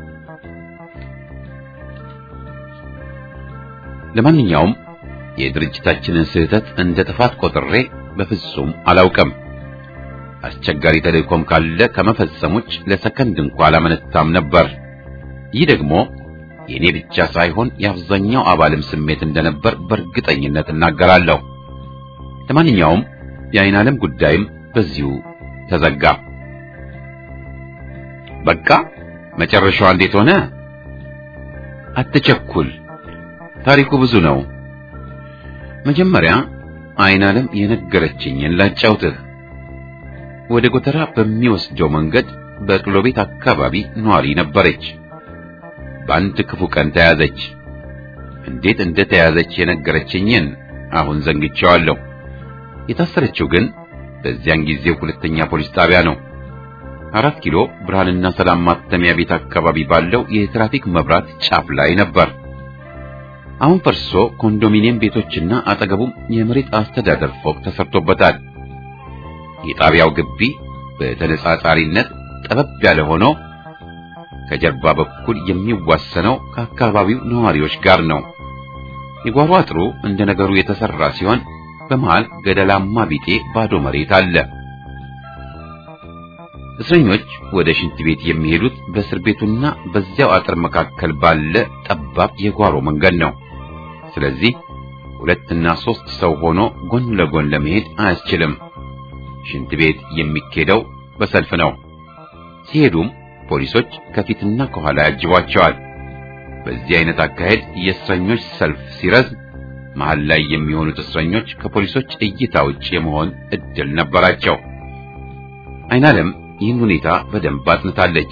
ለማንኛውም የድርጅታችንን ስህተት እንደ ጥፋት ቆጥሬ በፍጹም አላውቅም። አስቸጋሪ ተልእኮም ካለ ከመፈጸሞች ለሰከንድ እንኳ አላመነታም ነበር። ይህ ደግሞ የኔ ብቻ ሳይሆን የአብዛኛው አባልም ስሜት እንደነበር በእርግጠኝነት እናገራለሁ። ለማንኛውም የአይን ዓለም ጉዳይም በዚሁ ተዘጋ። በቃ መጨረሻዋ እንዴት ሆነ? አትቸኩል፣ ታሪኩ ብዙ ነው። መጀመሪያ አይን ዓለም የነገረችኝን ላጫውትህ። ወደ ጎተራ በሚወስደው መንገድ በቅሎ ቤት አካባቢ ኗሪ ነበረች። በአንድ ክፉ ቀን ተያዘች። እንዴት እንደተያዘች የነገረችኝን አሁን ዘንግቼዋለሁ። የታሰረችው ግን በዚያን ጊዜ ሁለተኛ ፖሊስ ጣቢያ ነው። አራት ኪሎ ብርሃንና ሰላም ማተሚያ ቤት አካባቢ ባለው የትራፊክ መብራት ጫፍ ላይ ነበር። አሁን ፈርሶ ኮንዶሚኒየም ቤቶችና አጠገቡም የመሬት አስተዳደር ፎቅ ተሰርቶበታል። የጣቢያው ግቢ በተነጻጻሪነት ጠበብ ያለ ሆኖ ከጀርባ በኩል የሚዋሰነው ከአካባቢው ነዋሪዎች ጋር ነው። የጓሮ አጥሩ እንደ ነገሩ የተሰራ ሲሆን በመሃል ገደላማ ቢጤ ባዶ መሬት አለ። እስረኞች ወደ ሽንት ቤት የሚሄዱት በእስር ቤቱና በዚያው አጥር መካከል ባለ ጠባብ የጓሮ መንገድ ነው። ስለዚህ ሁለትና ሶስት ሰው ሆኖ ጎን ለጎን ለመሄድ አያስችልም። ሽንት ቤት የሚኬደው በሰልፍ ነው። ሲሄዱም ፖሊሶች ከፊትና ከኋላ ያጅቧቸዋል። በዚህ አይነት አካሄድ የእስረኞች ሰልፍ ሲረዝም መሃል ላይ የሚሆኑት እስረኞች ከፖሊሶች እይታ ውጭ የመሆን እድል ነበራቸው። አይናለም ይህን ሁኔታ በደንብ አጥንታለች።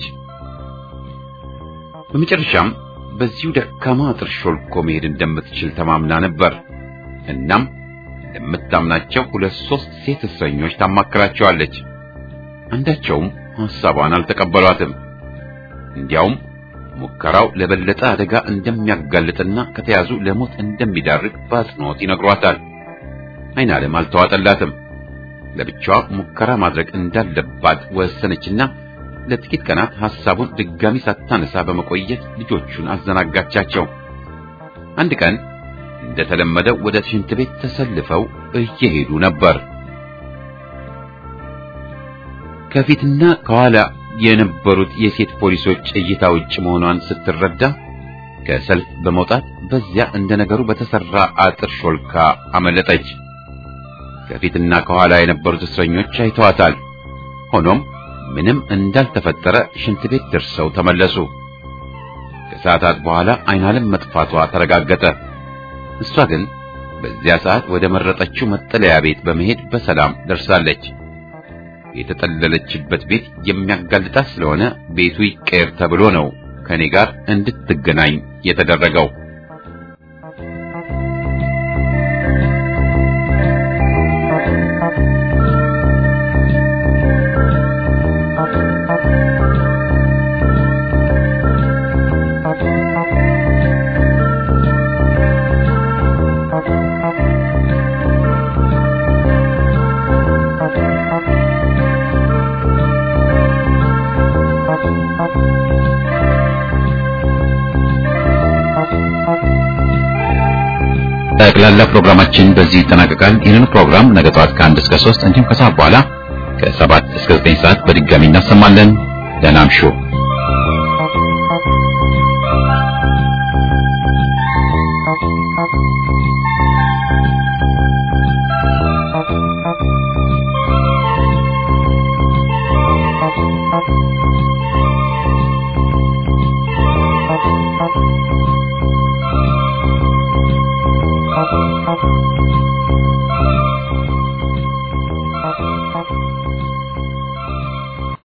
በመጨረሻም በዚሁ ደካማ አጥር ሾልኮ መሄድ እንደምትችል ተማምና ነበር። እናም ለምታምናቸው ሁለት ሶስት ሴት እስረኞች ታማክራቸዋለች። አንዳቸውም ሐሳቧን አልተቀበሏትም። እንዲያውም ሙከራው ለበለጠ አደጋ እንደሚያጋልጥና ከተያዙ ለሞት እንደሚዳርግ በአጽንኦት ይነግሯታል። አይናለም አልተዋጠላትም። ለብቻዋ ሙከራ ማድረግ እንዳለባት ወሰነችና ለጥቂት ቀናት ሐሳቡን ድጋሚ ሳታነሳ በመቆየት ልጆቹን አዘናጋቻቸው። አንድ ቀን እንደተለመደው ወደ ሽንት ቤት ተሰልፈው እየሄዱ ነበር። ከፊትና ከኋላ የነበሩት የሴት ፖሊሶች እይታ ውጭ መሆኗን ስትረዳ ከሰልፍ በመውጣት በዚያ እንደ ነገሩ በተሰራ አጥር ሾልካ አመለጠች። ከፊትና ከኋላ የነበሩት እስረኞች አይተዋታል። ሆኖም ምንም እንዳልተፈጠረ ሽንት ቤት ደርሰው ተመለሱ። ከሰዓታት በኋላ አይናለም መጥፋቷ ተረጋገጠ። እሷ ግን በዚያ ሰዓት ወደ መረጠችው መጠለያ ቤት በመሄድ በሰላም ደርሳለች። የተጠለለችበት ቤት የሚያጋልጣት ስለሆነ ቤቱ ይቀየር ተብሎ ነው ከኔ ጋር እንድትገናኝ የተደረገው። ጠቅላላ ፕሮግራማችን በዚህ ይጠናቀቃል። ይህንን ፕሮግራም ነገ ጠዋት ከአንድ እስከ ሶስት እንዲሁም ከሰዓት በኋላ ከሰባት እስከ ዘጠኝ ሰዓት በድጋሚ እናሰማለን። ደህና እምሹ። Thank you. ሀ